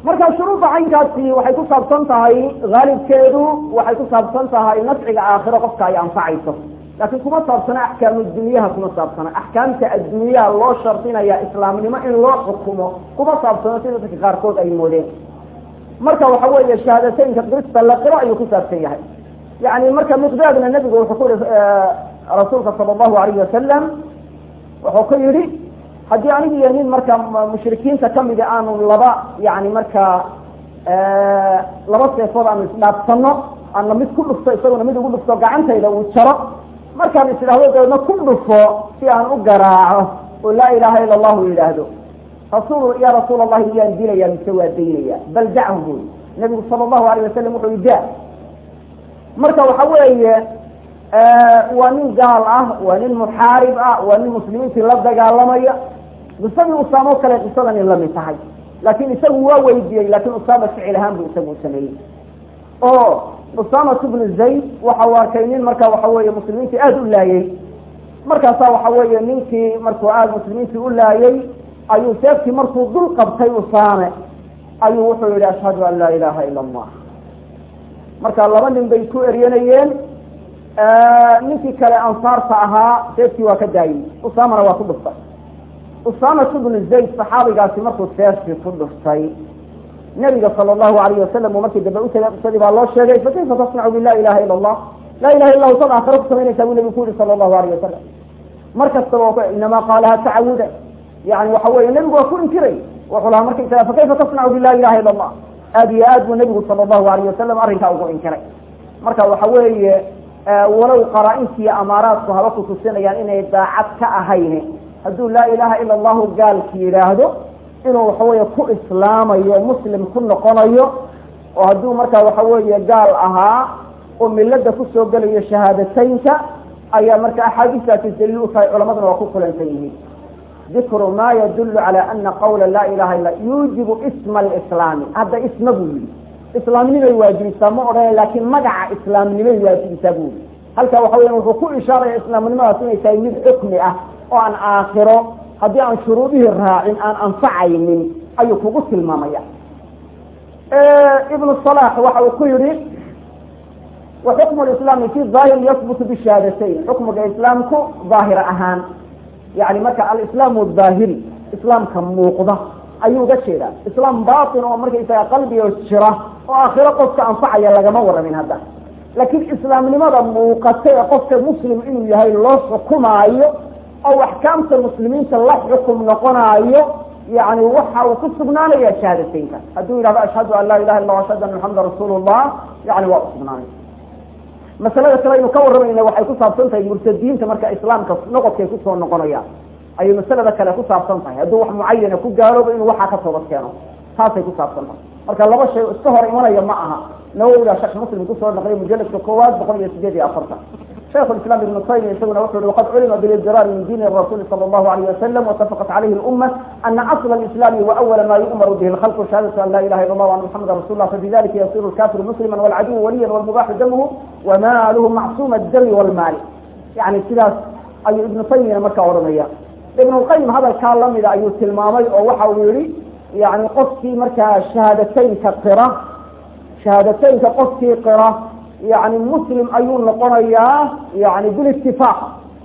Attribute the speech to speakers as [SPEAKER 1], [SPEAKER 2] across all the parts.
[SPEAKER 1] marka shuruudda caynkaasi waxay ku saabsan tahay haalibkeedu waxay ku saabsan tahay nafciga aakhiro qofka ay anfacayso laakiin kuma saabsana axkaamu dunyaha kuma saabsana axkaamta adduunyaha loo shardinaya islaamnimo in loo xukumo kuma saabsano sida dadka qaarkood ay moodeen marka waxa weeye shahaadateynka qirista la qiro ayuu ku saabsan yahay yani marka miqdaadna nebigu wuxuu ku yihi rasuulka sala allahu alayhi wasalam wuxuu ku yihi haddii anigu iyo nin marka mushrikiinta kamida aanu laba yani marka laba seefood aanu isdhaafsano aana mid ku dhufto isaguna mid ugu dhufto gacantayda uu jaro markaan is idhahdo dabeedna ku dhufo si aan u garaaco oo laa ilaha ila allahu yidhaahdo rasul ya rasuul allahi miyaan dilaya mise waa daynaya bal dachu bui nabigu sala allahu alayh wasalam wuxuu yi da marka waxa weeye waa nin gaal ah waa nin muxaarib ah waa nin muslimiintii la dagaalamaya qisadii usaamo kale qisadani lamid tahay laakin isagu waa weydiiyey lakin usaama ficil ahaan bu isagu sameeyey oo usamat bnu zayd waxa uu arkay nin marka waxa weeye muslimiintii aada u laayey markaasa waxa weeye ninkii markuu aada muslimiintii u laayey ayuu seeftii markuu dul qabtay usaame ayuu wuxuu yihi ashhadu an laa ilaha ila allah marka laba nin bay ku eryanayeen ninkii kale ansaarta ahaa seeftii waa ka daayey usaamana waa ku dhuftay usamat bnu zayd saxaabigaasi markuu seeftii ku dhuftay nabiga sala allahu alayh wasalam uu markii dambe utagay qisadii baa loo sheegay fakayfa tasnacu bi la ilaha ila allah laa ilaha illa hu sad aakhira ku samaynaysaa buu nabigu ku yihi sala allahu alayh wasalam mar kastaba inamaa qaalaha tacawuda yani waxa weye nebigu waa ku inkiray wuxuu lahaa markaysaga fakayfa tasnacu bi la ilaha illa allah aada iyo aad buu nabigu sala allahu alayh wasalam arrinkaa ugu inkiray marka waxa weeye walow qaraa-intiiyo amaaraadku haba ku tusinayaan inay daacad ka ahayn hadduu laa ilaha ila allahu gaalki yidhaahdo inuu waxaweeye ku islaamayo muslim ku noqonayo oo hadduu markaa waxa weeye gaal ahaa oo milada kusoo gelayo shahaadateynka ayaa marka axaadiistaasi daliil u tahay culamaduna waa ku kulansan yihiin dikru ma yadulu cala ana qawla laa ilaha illa yuujibu isma alislaami hadda isma buu yihi islaamnimay waajibisaa ma odhana laakin magaca islaamnimay waajibisaa buu yihi halkaa waxa weya wuxuu ku ishaaraya islaamnimadaas inay tahay mid xukmi ah oo aan aakhiro haddii aan shuruudihii raacin aan anfacaynin ayuu kugu tilmaamaya ibnu salax waxa uu ku yihi wa xukmu lislaami fi daahir yahbutu bishahaadatayn xukmiga islaamku daahir ahaan yani marka alislaamu daahiri islaamka muuqda ayuu uga jeedaa islaam batin oo markaysaga qalbiga jira oo aakhiro qofka anfacaya lagama waramin hadda laakiin islaamnimada muuqata ee qofka muslim inuu yahay loo xukumaayo oo axkaamta muslimiinta la xukum noqonaayo yani waxa uu ku sugnaanaya shahaadateynka hadduu yidhahdo ashhadu an laa ilaha illa ashhadu ana maxameda rasuul llah yani waa usugnaanay masalada kale aynu ka warramayna waxay ku saabsan tahay murtadiinta marka islaamka noqodkay kusoo noqonayaan ayay masalada kale ku saabsan tahay hadduu wax mucayana ku gaaloobo inuu waxaa ka toobad keeno taasay ku saabsan tahay marka laba shay iska hor imanaya ma aha nawowiga shekh muslim kusoo naqliya mujaladka koowaad boqol iyo sideed iyo afartan شيخ الإسلام ابن تيمية يقول وقد علم بالاضطرار من دين الرسول صلى الله عليه وسلم واتفقت عليه الأمة أن أصل الإسلام وأول ما يؤمر به الخلق شهادة أن لا إله إلا الله وأن محمد رسول الله فبذلك يصير الكافر مسلما والعدو وليا والمباح دمه وماله معصوم الدم والمال يعني كذا أي ابن تيمية مركة ورمية ابن القيم هذا كان لم إذا أيوه المامي أو وحاولي يعني قصتي مركة شهادتين كقرة شهادتين كقصتي قرة يعني مسلم ayuu noqonayaa yani bilitifaaq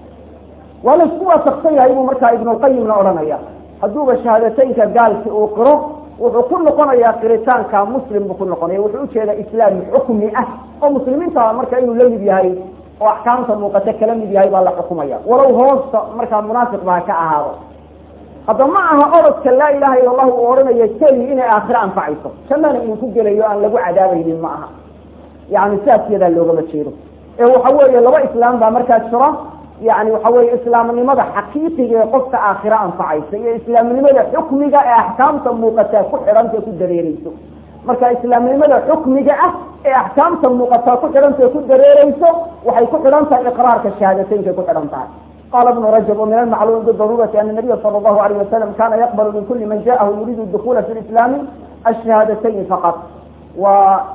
[SPEAKER 1] waa la isku waafaqsanya ayuu markaa ibn lqayimna odhanaya hadduuba shahaadateynka gaalki uu qiro wuxuu ku noqonayaa qiritaanka muslim buu ku noqonaya wuxuu ujeedaa islaam xukmi ah oo muslimiinta marka inuu la mid yahay oo axkaamta muuqata kala mid yahay baa la xukumaya walow hoosta markaa munaafiq baa ka ahaado hadda ma aha orodka laa ilaha illa allahu uu odhanayo keli inay aakhiro anfacayso jannana inuu ku gelayo aan lagu cadaabaynin ma aha yani sidaas iyadaa loogama jeedo ee waxa weeye laba islaam baa markaa jira yani waxa weye islaamnimada xaqiiqiga ee qofka aakhiro anfacaysa iyo islaamnimada xukmiga ee axkaamta muuqataa ku xidhanta ku dareereyso marka islaamnimada xukmiga ah ee axkaamta muuqataa ku xidhanta ku dareereyso waxay ku xidhan tahay iqraarka shahaadateynka ku xidhan tahay qala ibnu rajab وmin almacluum bidarurati ana nabiya sala allahu alayh wasalam kana yaqbal min kuli man jaahu yuriidu dukula fi lislaami ashahaadatayn faqat wa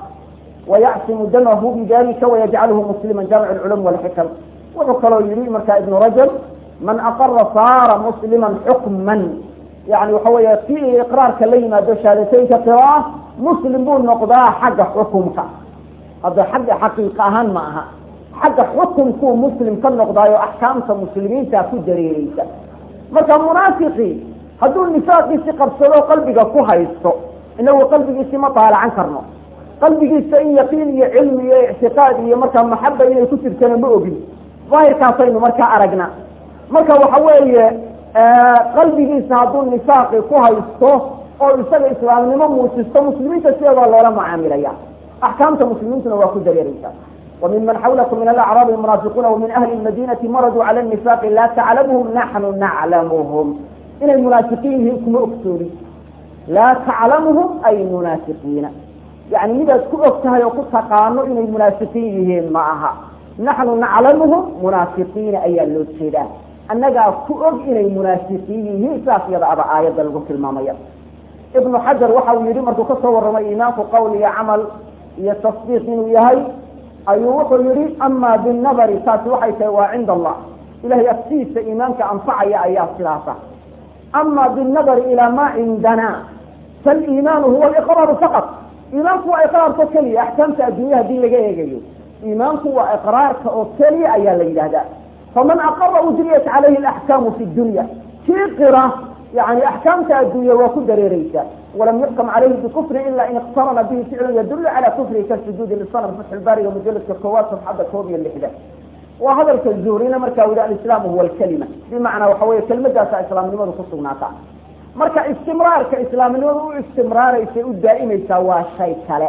[SPEAKER 1] ويعصم دمه بذلك ويجعله مسلما جامع العلوم والحكم wuxuu kaloo yihi marka iبن رجب من أقر صار مسلما حكما yani waxa weeye si iqraarka la yimaado shahaadateynka qiro ah muslim buu noqdaa xagga xukumka hadda xagga xaqiiqa ahaan ma aha xagga xukumkuu muslim ka noqdaayo axkaamta muslimiinta ku dareereysa marka munaafiqii hadduu nifaaqiisi qabsado qalbiga ku haysto inagu qalbigiisi ma daalacan karno qalbigiisa in yaqiin iyo cilmi iyo ictiqaad iyo markaa maxaba inay ku jirtana ma ogin daahirkaasaynu markaa aragna marka waxa weeye qalbigiisa hadduu nifaaqi ku haysto oo isaga islaamnimo muujisto muslimiinta sideedaa loola macaamilaya axkaamta muslimiintuna waa ku dareereysa وممن حولكم من الأعراب المنافقون ومن أهل المدينة مرضوا على النفاق لا تعلمهم نحن نعلمهم إن المنافقين هم أكتوري لا تعلمهم أي منافقين يعني إذا كنتها يقول تقانو إن المنافقين معها نحن نعلمهم منافقين أي اللوتشيدا أنك كؤب إن المنافقين سافية أبا آية الغفل المامية ابن حجر وحاو يريد مركو كصور رمى إيمان قولي عمل يتصديق إنه يهي ayuu wuxuu yihi ama binabari taasi waxay tahay waa cinda allah ilahay aftiisa iimaanka anfacaya ayaa sidaasa ama binabari ilaa ma cindana faliimaanu huwa liqraaru faqat iimaanku waa iqraarka keliya axkaamta adduunya hadii laga eegayo iimaanku waa iqraarka oo keliya ayaa la yidhahdaa faman aqara ujriyat calayhi alaxkaamu fi dunya kii qira yani axkaamta adduunya waa ku dareereysa walam yuxkam calayhi bikufri ila in iqtarana bihi ficlu yadulu cala kufrihi kasujuudi lisanam fatxulbaariga mujaladka koowaad safxadda koob iyo lixdan waa hadalka zuhrina marka uu alislaamu huwa alkalima bimacnaa waxa weye kelmadaasa islaamnimadu ku sugnaata marka istimraarka islaamnimadu u istimraaraysa u daa'imaysaa waa shay kale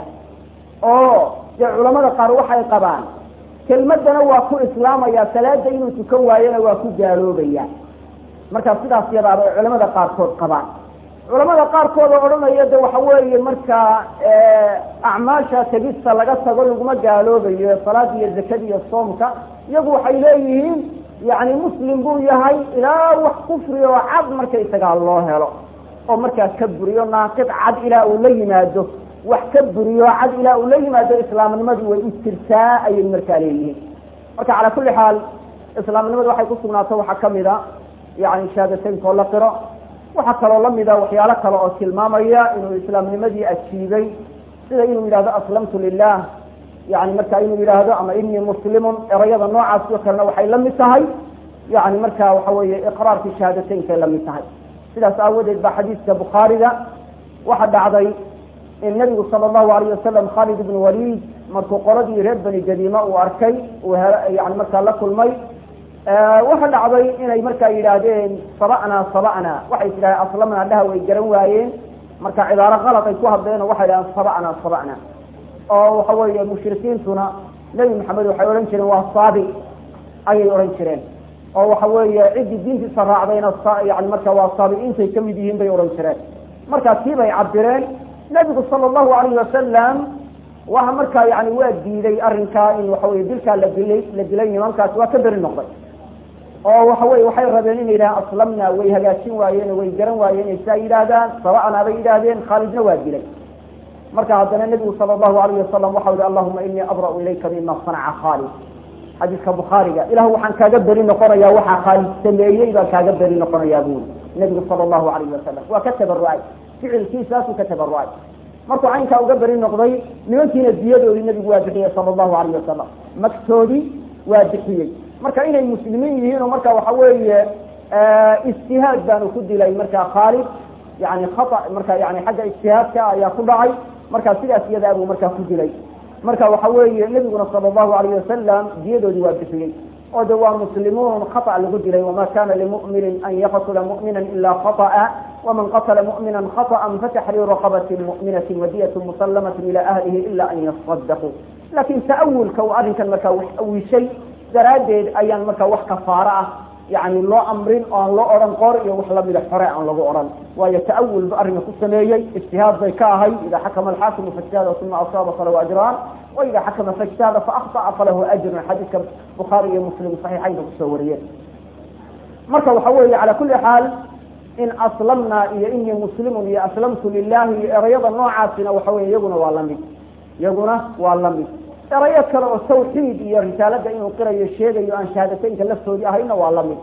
[SPEAKER 1] oo dee culamada qaar waxay qabaan kelmadana waa ku islaamaya salaada inuu tukan waayona waa ku gaaloobaya marka sidaas yadaaba ay culamada qaarkood qabaan culamada qaarkood oo odhanaya de waxa weeye markaa acmaasha tegista laga tago laguma gaaloobayo salaada iyo zakada iyo soomka iyagu waxay leeyihiin yani muslim buu yahay ilaa wax kufri oo cad marka isagaa loo helo oo markaa ka buriyo naaqid cad ilaa uu la yimaado wax ka buriyo cad ilaa uu la yimaado islaamnimadii way u jirtaa ayay markaa leeyihiin marka calaa kulli xaal islaamnimadu waxay ku sugnaato waxaa kamid a yani shahaadateynka oo la qiro waxaa kaloo lamida waxyaalo kale oo tilmaamaya inuu islaamnimadii ajiibay sida inuu yidhahdo aslamtu lilah yani marka inuu yidhaahdo ama inii muslimun erayada noocaas oo kalena waxay lamid tahay yani marka waxa weeye iqraarkii shahaadateynkaay lamid tahay sidaas aawadeed ba xadiiska bukhaariga waxa dhacday in nabigu sala allahu alayh wasalam khalid ibn walid markuu qoladii reer beni gadiima uu arkay uu yani markaa la kulmay waxa dhacday inay markaa yidhaahdeen saba'naa saba'naa waxay tidhahdeen aslamnaa dhaha way garan waayeen marka cibaaro kalad ay ku hadleen oo waxay dhahdeen saba'naa saba'naa oo waxa weeye mushrikiintuna nebi maxamed waxay odhan jireen waa saabi ayay odhan jireen oo waxa weeye ciddii diintiisa raacdayna yani marka waa saabi'iintay kamid yihiin bay odhan jireen markaa tii bay cabireen nebigu sala allahu alayhi wasalam waxa markaa yani waa diiday arrinkaa in waxa weye dilkaa la dilay la dilay nimankaasi waa ka beri noqday oo waxa weye waxay rabeen inay yidhahaan aslamna way hagaajin waayeen way garan waayeen inay saa yidhaahdaan saba'naa bay yidhaahdeen khaalidna waa dilay marka haddana nebigu sala allahu alayhi wasalam waxau yihi allahuma inii abra'u ilayka mima sanaca khaalid xadiiska bukhaariga ilahu waxaan kaaga beri noqonayaa waxaa khaalid sameeyey baan kaaga beri noqonayaa buuri nebigu sala allahu alayhi wasalam waa ka tabarucay ficilkiisaasuu ka tabarucay markuu caynkaa uga beri noqday nimankiina diyadoodii nebigu waa bixiyey sala allahu alayh wasalam magtoodii waa bixiyey marka inay muslimiin yihiin oo marka waxa weeye ijtihaad baanu ku dilay marka khaalid yani khata marka yani xagga ijtihaadka ayaa ku dhacay marka sidaas iyadaa buu markaa ku dilay marka waxa weeye nebiguna sala allahu alayh wasalam diyadoodii waa bixiyey oo de waa muslimuun khata lagu dilay wama kana limuminin an yaqtula mu'mina ila khata'a waman qatla mu'mina khaطأa fataxriiru raqabati mu'minati wadiyat musalamaة ila ahlihi ila an yaصadaquu lakin ta'awulka uu arrinkan markaa wax awishay daraaddeed ayaan markaa wax kafaaro ah yani loo amrin oo aan loo odhan qor iyo wax lamida xore aan lagu odhan waayo ta'awul ba arrinka ku sameeyey ijtihaad bay ka ahay ida xakama alxaakimu faijtahada uma asaaba falahu ajraan wa ida xakama faijtahada faakطأa falahu ajrun xadiiska bukhaari iyo muslim saxiixaynka kusoo wariyeen marka waxa weeye cala kuli xaal in aslamna iyo inii muslimun iyo aslamtu lilahi iyo erayada noocaasina waxa weye iyaguna waa lamid iyaguna waa lamid erayo kale oo tawxiid iyo risaalada inuu qirayo sheegayo aan shahaadateynka laftoodii ahayna waa lamid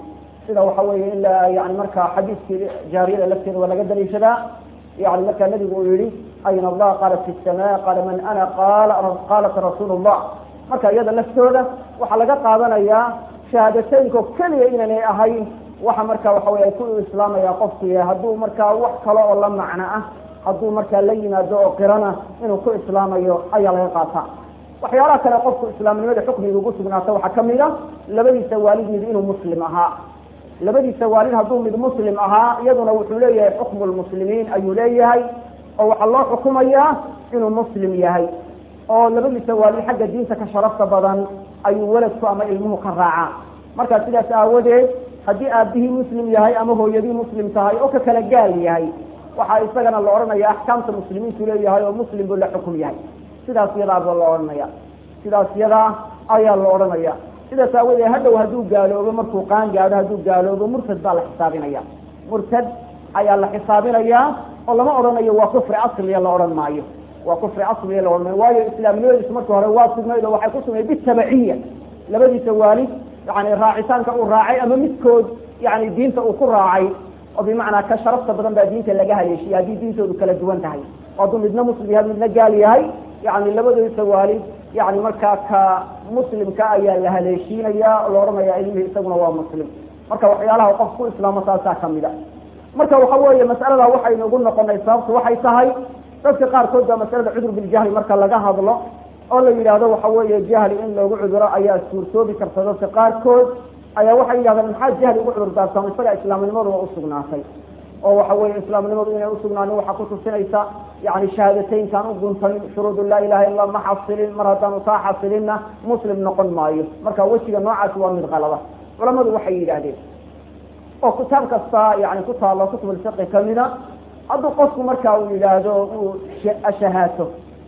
[SPEAKER 1] sida waxa weeye in la yani marka xadiiskii jaariyada lafteeda waa laga daliishadaa yani marka nabigu uu yihi ayna allah qaala fi sama qaala man ana qaala qaalat rasuul llah marka iyada laftooda waxaa laga qaadanayaa shahaadateynko keliya inaanay ahayn waxa marka waxa wey ay ku islaamaya qofku yahay hadduu markaa wax kale oo la macno ah hadduu markaa la yimaado oo qirana inuu ku islaamayo ayaa laga qaataa waxyaalaha kale qofku islaamnimada xukmiga ugu sugnaata waxaa kamid a labadiisa waalid mid inuu muslim ahaa labadiisa waalid hadduu mid muslim ahaa iyaduna wuxuu leeyahay xukmu lmuslimiin ayuu leeyahay oo waxaa loo xukumayaa inuu muslim yahay oo labadiisa waalid xagga diinta ka sharafta badan ayuu weladku ama ilmuhu ka raacaa marka sidaas aawadeed haddii aabihii muslim yahay ama hooyadii muslim tahay oo ka kala gaal yahay waxaa isagana la odhanaya axkaamta muslimiintu leeyahay oo muslim buu la xukum yahay sidaas yadaaba la odhanaya sidaas yadaa ayaa la odhanaya sidaas aawadeed hadhow hadduu gaaloobo markuu qaan gaadho hadduu gaaloobo murtad baa la xisaabinaya murtad ayaa la xisaabinayaa oo lama odhanayo waa kufri asliya la odhan maayo waa kufri asliya la odhan maayo waayo islaamnimadiisu marka hore waa sugnayd oo waxay ku sugnayd bitabaciya labadiisa waalid yani raacitaanka uu raacay ama midkood yani diinta uu ku raacay oo bimacnaa ka sharafta badan baa diinta laga haleeshiya haddii diintoodu kala duwan tahay oo hadduu midna muslim yahay midna gaal yahay yani labadooisa waalid yani markaa ka muslimka ayaa la haleeshiinaya la odhanaya ilmihii isaguna waa muslim marka waxyaalaha qof ku islaamo taasaa kamid a marka waxa weeye mas'alada waxaynu ugu noqonay sababtu waxay tahay dadka qaarkood baa masalada cudur biljahli marka laga hadlo oo la yidhaahdo waxa weeye jahli in loogu cuduro ayaa suurtoobi karta dadka qaarkood ayaa waxay yidhahdeen maxaa jahli ugu cudur daartama isaga islaamnimadu waa usugnaatay oo waxa weeye islaamnimadu inay usugnaanin waxaa kutusinaysa yani shahaadateynkaan u guntanin shuruudu laa ilaha illa ma xasilin mar haddaanu taa xasilinna muslim noqon maayo marka wejiga noocaasi waa mid qalada culamadu waxay yidhaahdeen oo kitaab kasta yani ku taalo kutubulfiqi kamida hadduu qofku marka uu yidhaahdo uu ashahaato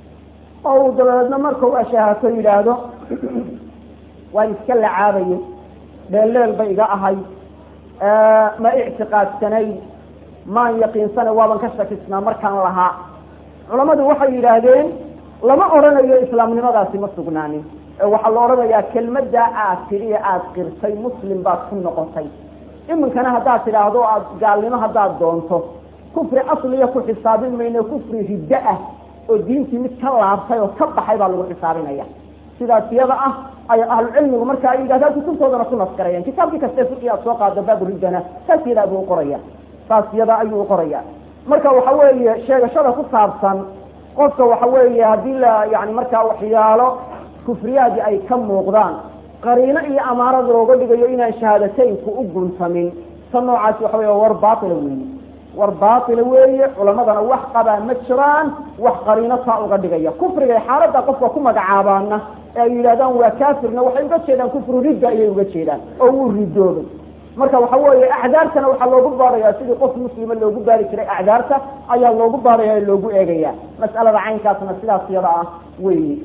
[SPEAKER 1] oo uu dabadeedna marka u ashahaato yidhaahdo waan iska lacaabayay dheelleel bay iga ahay ma ictiqaadsanayn maan yaqiinsana waaban ka shakisnaa markaan lahaa culammadu waxay yidhaahdeen lama odhanayo islaamnimadaasi ma sugnaanin ee waxaa la odhanayaa kelmaddaa aad tidhi ee aada qirtay muslim baad ku noqotay iminkana haddaad tidhaahdo aad gaalnimo haddaad doonto kufri asliya ku xisaabin mayno kufri riddo ah oo diintii mid ka laabtay oo ka baxay baa lagu xisaabinaya sidaas iyada ah ay ahlucilmigu marka ay yidhahdaan kutubtoodana ku naskarayaan kitaabkii kaste fiqi aad soo qaado baabu riddana saas yadaa buu uqoraya saas yada ayuu uqoraya marka waxa weeye sheegashada ku saabsan qofka waxa weeye haddii la yani markaa waxyaalo kufriyaadii ay ka muuqdaan qariino iyo amaarad looga dhigayo inaan shahaadateynku u guntamin ta noocaasi waxa wey war baatila weeye war baatila weeye culamadana wax qabaa ma jiraan wax qariino taa uga dhigaya kufriga xaaladda qofka ku magacaabaana ee ay yidhahdaan waa kaafirna waxay uga jeedaan kufru ridda ayay uga jeedaan oo wuu ridoobay marka waxa weeye acdaartana waxaa loogu baadhaya sidii qof muslima loogu baari jiray acdaarta ayaa loogu baadhaya o loogu eegaya mas'alada caynkaasna sidaas yada ah weyi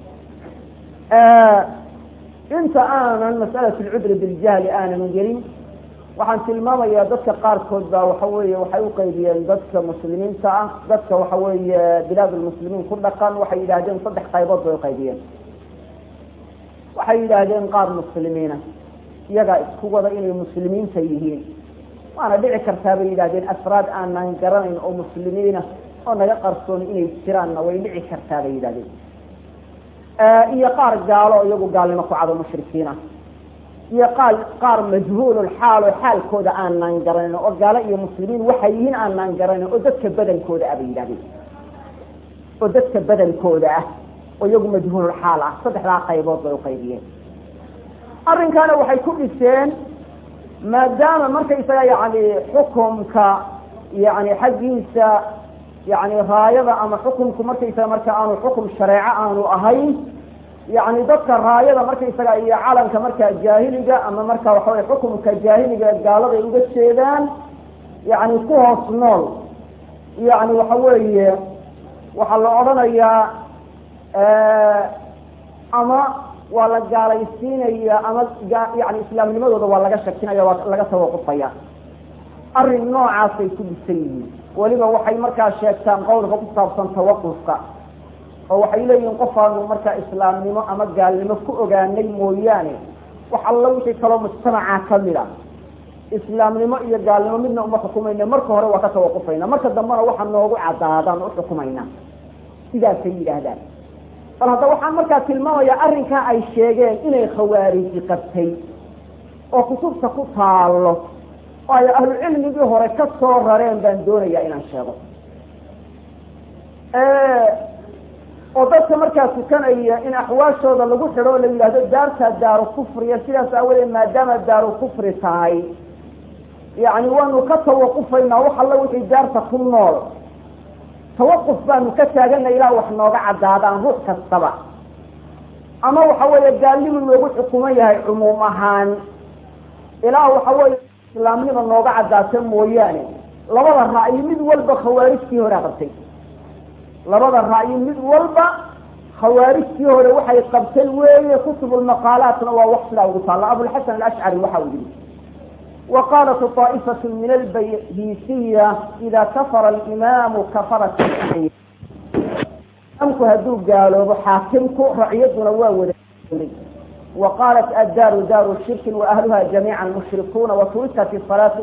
[SPEAKER 1] inta aanan mas'alat lcudri biljahli aanan gelin waxaan tilmaamayaa dadka qaarkood baa waxa weeye waxay uqaybiyeen dadka muslimiinta ah dadka waxa weeye bilaad lmuslimiin ku dhaqan waxay yidhahdeen saddex qaybood bay uqaybiyeen waxay yidhaahdeen qaar muslimiina iyagaa isku wada inay muslimiinta yihiin waana dhici kartaa bay yidhahdeen afraad aanan garanayn oo muslimiina oo naga qarsoon inay jiraanna way dhici kartaa bay yidhahdeen iyo qaar gaalo iyagu gaalnimo ku cado mushrikiin ah iyo qaal qaar majhuululxaal oo xaalkooda aanan garanin oo gaalo iyo muslimiin waxay yihiin aanan garanin oo dadka badankooda ah bay yidhahdeen oo dadka badankooda ah oo iyagu majhuululxaal ah saddexdaa qaybood bay uqaybiyeen arrinkaana waxay ku dhiseen maadaama markaysaga yani xukumka yani xaggiisa yani raayada ama xukumku markaysaga marka aanu xukum shareeco aanu ahayn yani dadka raayada markaysaga iyo calanka markaa jaahiliga ama marka waxawey xukumka jaahiliga gaaladay uga jeedaan yani ku hoos nool yani waxa weeye waxaa la odhanayaa ama waa la gaalaysiinaya ama yani islaamnimadooda waa laga shakinaya waa laga tawaqufaya arrin noocaasay ku dhisan yihiin weliba waxay markaa sheegtaan qowlka ku saabsan tawaqufka oo waxay leeyihiin qofaanu markaa islaamnimo ama gaalnimo ku ogaanay mooyaane wax alla wixii kaloo mujtamaca kamid a islaamnimo iyo gaalnimo midna uma xukumayna marka hore waa ka tawaqufayna marka dambena waxaa noogu cadaadaan u xukumayna sidaasay yidhaahdaan bal hadda waxaan markaa tilmaamayaa arrinkaa ay sheegeen inay khawaariji qabtay oo kutubta ku taallo oo ay ahlucilmigii hore ka soo rareen baan doonayaa inaan sheego oo dadka markaa tukanaya in axwaashooda lagu xidho o la yidhahdo daartaa daaru kufriya sidaas aawadeed maadaama daaru kufri tahay yacni waanu ka tawaqufaynaa wax alla wixii daarta ku nool tawaquf baanu ka taagana ilaa wax nooga caddaadaan ruux kastaba ama waxa weeye gaalnimu loogu xukuman yahay cumuum ahaan ilaa waxa weeye islaamnima nooga caddaata mooyaane labada ra'yi mid walba khawaarijtii hore qabtay labada ra'yi mid walba khawaarijtii hore waxay qabtay weeye kutubulmaqaalaatna waa wax sidaa ugu taalla abulxasan alashcari waxa uu yihi وqاlt طائفة min الbyhisiya إida kafara الإimaamu kafarat imamku hadduu gaaloobo xaakimku racyaduna waa wada وqاlat addaaru daaru shirki وأhluha جamيعا mushrikuuna وturikat الصلاaةu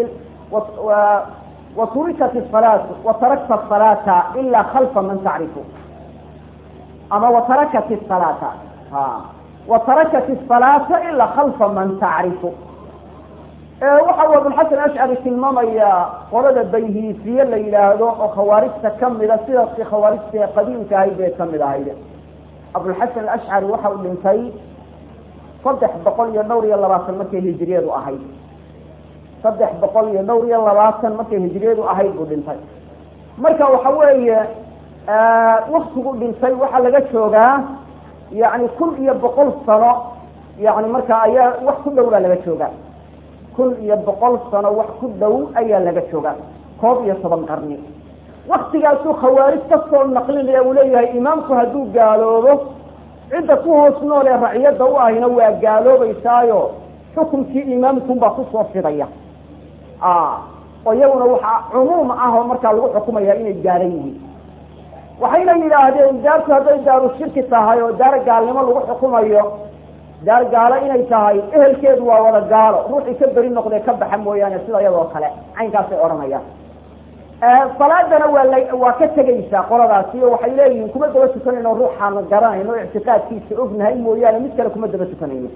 [SPEAKER 1] وturikat الصلاaةu وtarakta الصلاaةa إla خلفa man tacrifu ama وtarakat الصلاaةa وtarakat الصلاaةa إla خلفa man tacrifu waxa uu abulxasan ashcari tilmaamayaa qolada bayhiisiye la yidhaahdo oo khawaarijta kamida sidaasi khawaarijta ee qadiimka ahayd bay kamid ahayd abulxasan alashcari waxa uu dhintay saddex boqol iyo dhowr iyo labaatan markay hijiriyadu ahayd saddex boqol iyo dhowr iyo labaatan markay hijiriyadu ahayd buu dhintay marka waxa weeye waktigu dhintay waxaa laga joogaa yani kun iyo boqol sano yani marka ayaa wax ku dhow baa laga joogaa kun iyo boqol sano wax ku dhow ayaa laga joogaa koob iyo toban qarni waktigaasuu khawaarij kasoo naqlinaya uu leeyahay imaamku hadduu gaaloobo cidda ku hoos nool ee raciyadda u ahina waa gaaloobaysaayo xukunkii imaamkunbaa kusoo fidaya oo iyaguna waxaa cumuum ah oo markaa lagu xukumaya inay gaalan yihiin waxayna yidhaahdeen daartu hadday daaru shirki tahay oo daar gaalnimo lagu xukumayo daar gaalo inay tahay ehelkeedu waa wada gaalo ruuxii ka beri noqdee ka baxa mooyaane sida iyadoo kale caynkaasay odhanayaan salaadana waa la waa ka tegaysaa qoladaasi oo waxay leeyihiin kuma daba tukanayno ruuxaanu garanayno o ictiqaadkiisa ognahay mooyaane mid kale kuma daba tukanayno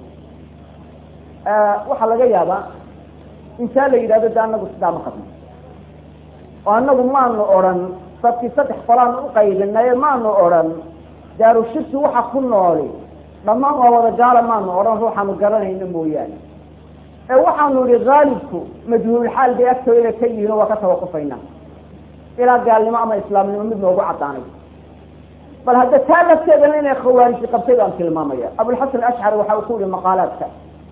[SPEAKER 1] waxaa laga yaabaa intaa la yidhahdo de anagu sidaa ma qabno oo anagu maanu odhan dadkii saddex qolaanu uqaybinaye maanu odhan daaru shirki waxa ku nooli dhammaan waa wada gaala maanu odhan ruuxaanu garanayno mooyaane ee waxaanu ihi haalibku majhuulxaal bay agtooda ka yihiin oo waa ka tawaqufayna ilaa gaalnimo ama islaamnimo mid noogu caddaanay bal hadda taa lafteedana inay khawaariji qabtay baan tilmaamaya abulxasan ashcari waxa uu ku yihi maqaalaadka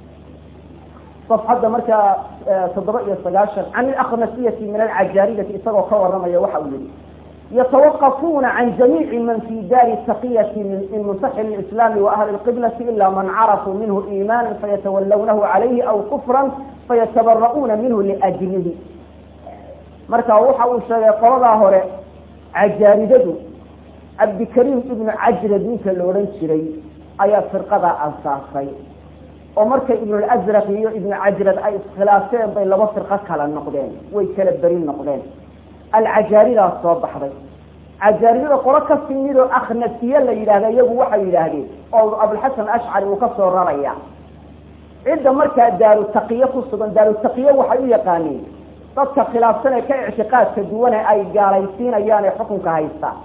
[SPEAKER 1] safxadda markaa toddoba iyo sagaashan can ilakhnasiyati min alcajaariyati isagoo ka waramaya waxa uu yihi yatawaqafuuna can jamiici man fi daari taqiyati min musaxil islaami wa ahli lqiblati ila man carafuu minhu iimaana fayatawallawnahu calayhi aw kufran fayatabara'uuna minhu liajlihi marka waxa uu sheegay qoladaa hore cajaaridadu cabdikariim ibnu cajrad ninka la odhan jiray ayaa firqadaa ansaasay oo markay ibnulazraq iyo ibnu cajrad ay iskhilaafeen bay laba firqo kala noqdeen way kala beri noqdeen alcajaaridaa soo baxday cajaaridada qolo ka timid oo akhnasiye la yidhahda iyagu waxay yidhaahdeen oo abulxasan ashcari uu ka soo raraya cidda markaa daaru taqiye ku sugan daaru taqiye waxay u yaqaaniin dadka khilaafsan ee ka ictiqaadka duwane ay gaalaysiinayaan ee xukunka haystaan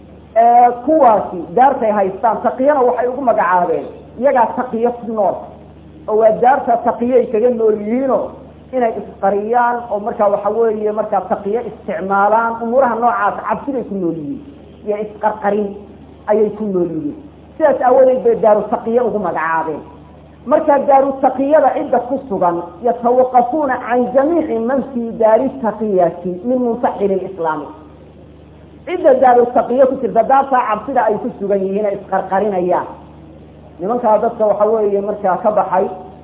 [SPEAKER 1] kuwaasi daartay haystaan taqiyana waxay ugu magacaabeen iyagaa taqiye ku nool oo waa daarta taqiyay kaga nool yihiino inay isqariyaan oo markaa waxa weeye markaa taqiye isticmaalaan umuuraha noocaas cabsiday ku nool yihiin iyo isqarqarin ayay ku nool yihiin sidaas aawadeed bay daaru taqiye ugu magacaabeen markaa daaru taqiyada cidda ku sugan yatawaqafuuna can jamiici man fii daari taqiyati min muntaxili lislaami cidda daaru taqiye ku jirta daartaa cabsida ay ku sugan yihiin ay isqarqarinayaan nimankaa dadka waxa weeye markaa ka baxay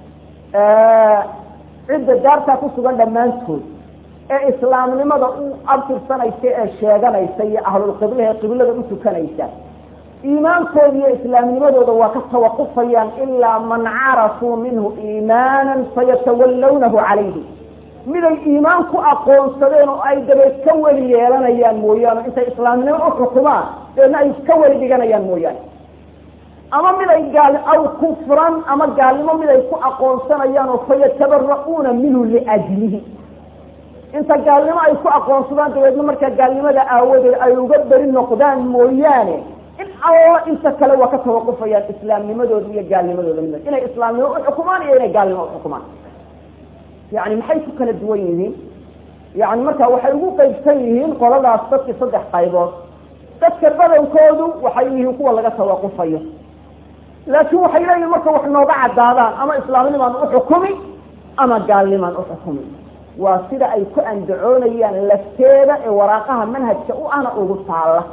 [SPEAKER 1] cidda daartaa ku sugan dhammaantood ee islaamnimada u abtirsanaysa ee sheeganaysa iyo ahlulqiblaha qiblada u tukanaysa iimaankooda iyo islaamnimadooda waa ka tawaqufayaan ilaa man carafuu minhu iimaanan fayatawallawnahu calayhi miday iimaan ku aqoonsadeen oo ay dabeed ka weli yeelanayaan mooyaane intay islaamnimo uxukumaan deedna ay ka weli dhiganayaan mooyaane ama miday gaal aw kufran ama gaalnimo miday ku aqoonsanayaan oo fayatabara'uuna minhu liajlihi inta gaalnimo ay ku aqoonsadaan dabeedna markaa gaalnimada aawadeed ay uga beri noqdaan mooyaane in alla inta kale waa ka tawaqufayaan islaamnimadooda iyo gaalnimadooda mid inay islaamnimo uxukumaan iyo inay gaalnimo uxukumaan yani maxay ku kala duwan yihiin yani marka waxay ugu qeybsan yihiin qoladaas dadkii saddex qaybood dadka badankoodu waxay yihiin kuwa laga tawaqufayo laakin waxay leeyihin marka wax nooga cadaadaan ama islaamnimaan uxukumi ama gaalnimaan uxukumi waa sida ay ku andacoonayaan lafteeda ee waraaqaha manhajka u ana ugu taalla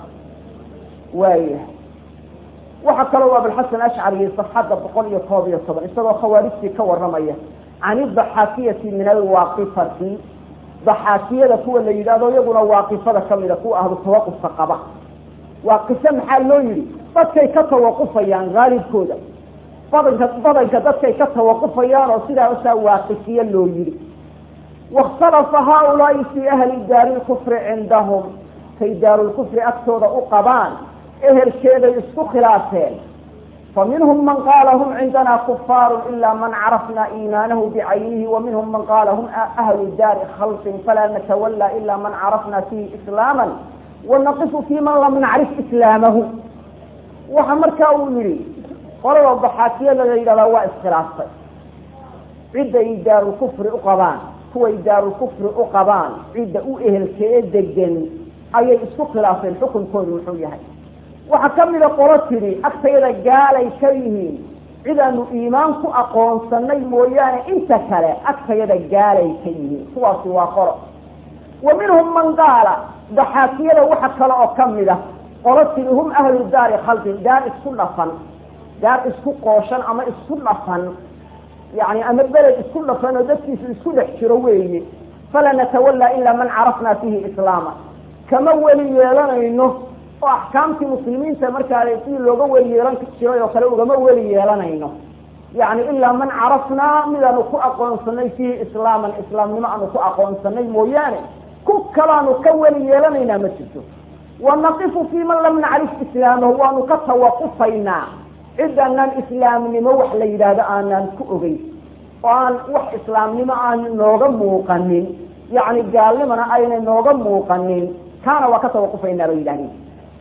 [SPEAKER 1] waaya waxaa kaloo abulxasan ashcari safxadda boqol iyo koob iyo toban isagoo khawaarijtii ka waramaya can idaxaakiyati min alwaaqifati daxaakiyada kuwa la yidhahdo iyaguna waaqifada kamida kuwa ahlu tawaqufka qaba waaqifo maxaa loo yihi dadkay ka tawaqufayaan haalibkooda badanka badanka dadkay ka tawaqufayaan oo sidaasaa waaqifiye loo yihi wakhtalafa haaulaai fii ahli daari lkufri cindahum kay daarulkufri agtooda u qabaan ehelkeeday isku khilaafeen faminhum man qaala hum cindana kufaaru ila man carafna iimaanahu bicaynihi waminhum man qaala hum ahlu daari khalqin falaa natawala ila man carafna fihi islaama wanaqifu fi man lam nacrif islaamahu waxa markaa uu yihi qolada daxaakiyada la yidhahdaa waa iskhilaaftay cidday daarulkufri u qabaan kuway daarulkufri u qabaan cidda u ehelkee degan ayay isku khilaafeen xukunkoodu muxuu yahay waxaa kamida qolo tidhi agtayada gaalay ka yihiin cidaanu iimaan ku aqoonsanay mooyaane inta kale agtayada gaalay ka yihiin kuwaasi waa qolo wa minhum man qaala daxaakiyada waxa kale oo kamida qolo tidhi hum ahlu daari khalqin daar isku dhafan daar isku qooshan ama isku dhafan yani ama beled isku dhafan oo dadkiisu isku dhex jiro weeye fala natawala ila man carafna fihi islaama kama weli yeelanayno oo axkaamtii muslimiinta markaa sidii looga weli yeelan jiray oo kale ugama weli yeelanayno yani ilaa man carafnaa midaanu ku aqoonsanay fiihi islaaman islaamnimo aanu ku aqoonsanay mooyaane ku kalaanu ka weli yeelanaynaa ma jirto wanaqifu fii man lam nacrif islaamahu waanu ka tawaqufaynaa cidanaan islaamnimo wax la yidhaahdo aanaan ku ogeyn oo aan wax islaamnimo aan nooga muuqanin yani gaalnimana aynay nooga muuqanin kaana waa ka tawaqufaynaa bay yidhahdeen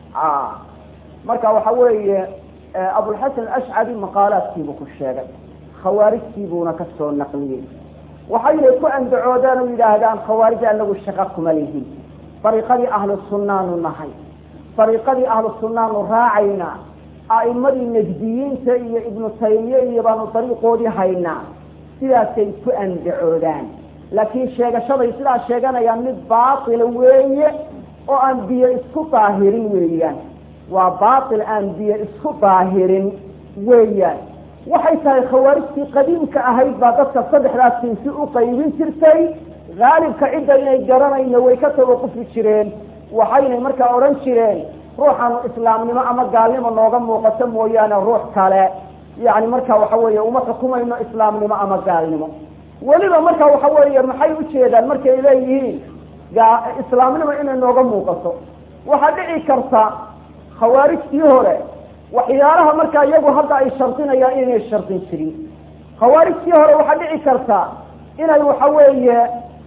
[SPEAKER 1] marka waxa weeye abulxasan ashcari maqaalaadkiibuu ku sheegay khawaarijtiibuuna kasoo naqliyey waxaynay ku andacoodaan oo yidhaahdaan khawaarij anagu shaqa kuma lihin dariiqadii ahlu sunnaanu nahay dariiqadii ahlu sunnaanu raacaynaa a'imadii najdiyiinta iyo ibnu taymiye iyo baanu dariiqoodii haynaa sidaasay ku andacoodaan laakiin sheegashaday sidaa sheeganayaan mid baatila weeye oo aan biyo isku daahirin weeyaan waa baatil aan biyo isku daahirin weeyaan waxay tahay khawaarijtii qadiimka ahayd baa dadka saddexdaas sinsi u qaybin jirtay haalibka cidda inay garanayno way ka tawaqufi jireen waxaynay markaa odhan jireen ruuxaanu islaamnimo ama gaalnimo nooga muuqato mooyaane ruux kale yani marka waxa weeye uma xukumayno islaamnimo ama gaalnimo weliba marka waxa weeye maxay ujeedaan markay leeyihiin islaamnimo inay nooga muuqato waxaa dhici karta khawaarijtii hore waxyaalaha markaa iyagu hadda ay shardinayaan inay shardin jirin khawaarijtii hore waxaa dhici karta inay waxa weeye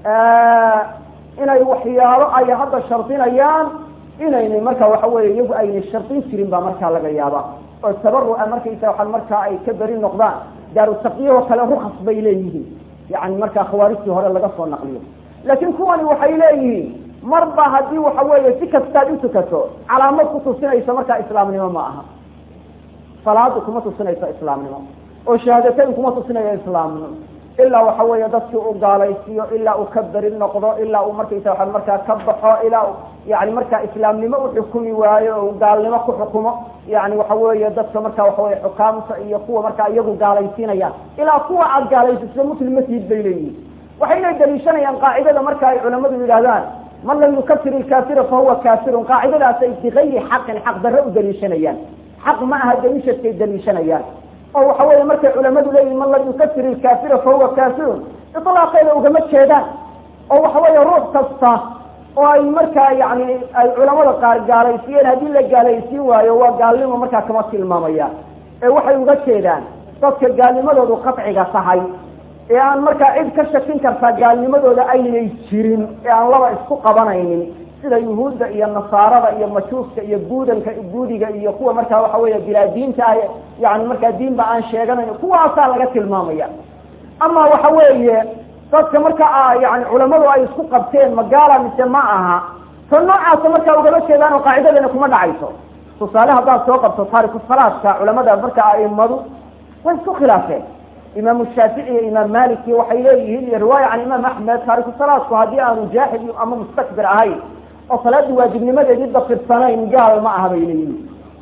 [SPEAKER 1] inay waxyaalo ay hadda shardinayaan inayna marka waxa weye iyagu aynay shardin jirin baa markaa laga yaabaa oo tabarua markaysa waa markaa ay ka beri noqdaan daaru taqyahoo kale rukas bay leeyihiin yani markaa khawaarijtii hore laga soo naqliyo laakiin kuwani waxay leeyihiin marba haddii waxa weeye si kastaad utukato calaamad ku tusinaysa markaa islaamnimo ma aha salaadu kuma tusinayso islaamnimo oo shahaadateyn kuma tusinayo islaamnimo ilaa waxa weeye dadkii u gaalaysiiyo ilaa uu ka beri noqdo ilaa uu markaysa waa markaa ka baxo ilaa yani markaa islaamnimo uxukumi waayo o gaalnimo ku xukumo yani waxa weeye dadka marka waxa weye xukaamta iyo kuwa markaa iyagu gaalaysiinayaan ilaa kuwa aad gaalaysiiso muslim masjid bay leeyihin waxayna daliishanayaan qaacidada marka ay culamadu yidhahdaan man lam yukafir ilkaafira fahuwa kaafirun qaacidadaas ay bigayri xaqin xaq darre u daliishanayaan xaq ma aha daliishadkay daliishanayaan oo waxa weeye markay culamadu leeyihin man lam yukafir ilkaafira fahuwa kaafirun ilaaqeeda ugama jeedaan oo waxa weeye ruux kasta oo ay markaa yani ay culamada qaar gaalaysiiyeen haddii la gaalaysiin waayo waa gaalnimo markaa kama tilmaamayaan ee waxay uga jeedaan dadka gaalnimadoodu qatciga tahay ee aan markaa cid ka shakin kartaa gaalnimadooda aynay jirin ee aan laba isku qabanaynin sida yuhuudda iyo nasaarada iyo majuuska iyo buudanka buudiga iyo kuwa markaa waxa weeye bilaa diinta ah yani markaa diinba aan sheeganayn kuwaasaa laga tilmaamaya ama waxa weeye dadka marka yani culamadu ay isku qabteen magaala mise ma aha ta noocaasa markaa ugama jeedaan oo qaacidadana kuma dhacayso tusaale haddaad soo qabto taariku salaadka culamada marka aimadu way isku khilaafeen imaamu shaafici iyo imaam maliki waxay leeyihiin iyo riwaaya can imaam axmed taariku salaadku haddii aanu jaaxid ama mustakbir ahayn oo salaadii waajibnimadeedii dafirsanayn gaal ma aha bay leeyihiin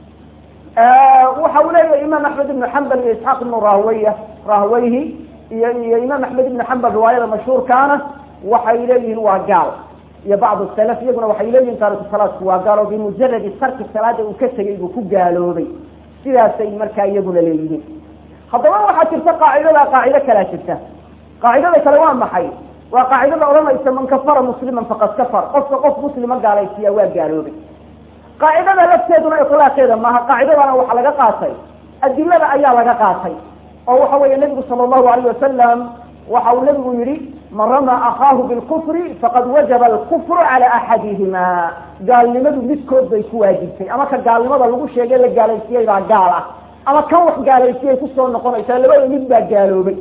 [SPEAKER 1] waxa uu leeyahay imaam axmed ibnu xambal iyo isxaaq ibnu rahwaya rahwayhi iyo iyo imaam axmed ibnu xambal riwaayada mashhuurkaana waxay leeyihiin waa gaal iyo bacdu salaf iyaguna waxay leeyihin taariku salaadku waa gaal oo bimujaradi tarki salaada uu ka tegay buu ku gaaloobay sidaasay markaa iyaguna leeyihiin haddaba waxaa jirta qaacidada qaacido kalaa jirta qaacidada kale waa maxay waa qaacidada odhanaysa man kafara musliman faqad kafar qofka qof muslima gaalaysiiya waa gaaloobay qaacidada lafteeduna ilaaqeeda maaha qaacidadana waxa laga qaatay adilada ayaa laga qaatay oo waxa weeye nabigu sala allahu alayh wasalam waxa uu nabigu yihi man ramaa akaahu bilkufri faqad wajaba alkufru cala axadihima gaalnimadu midkood bay ku waajibtay ama ka gaalnimada lagu sheegay la gaalaysiiyey baa gaal ah ama kan wax gaalaysiiyay kusoo noqonaysaa labada mid baa gaaloobay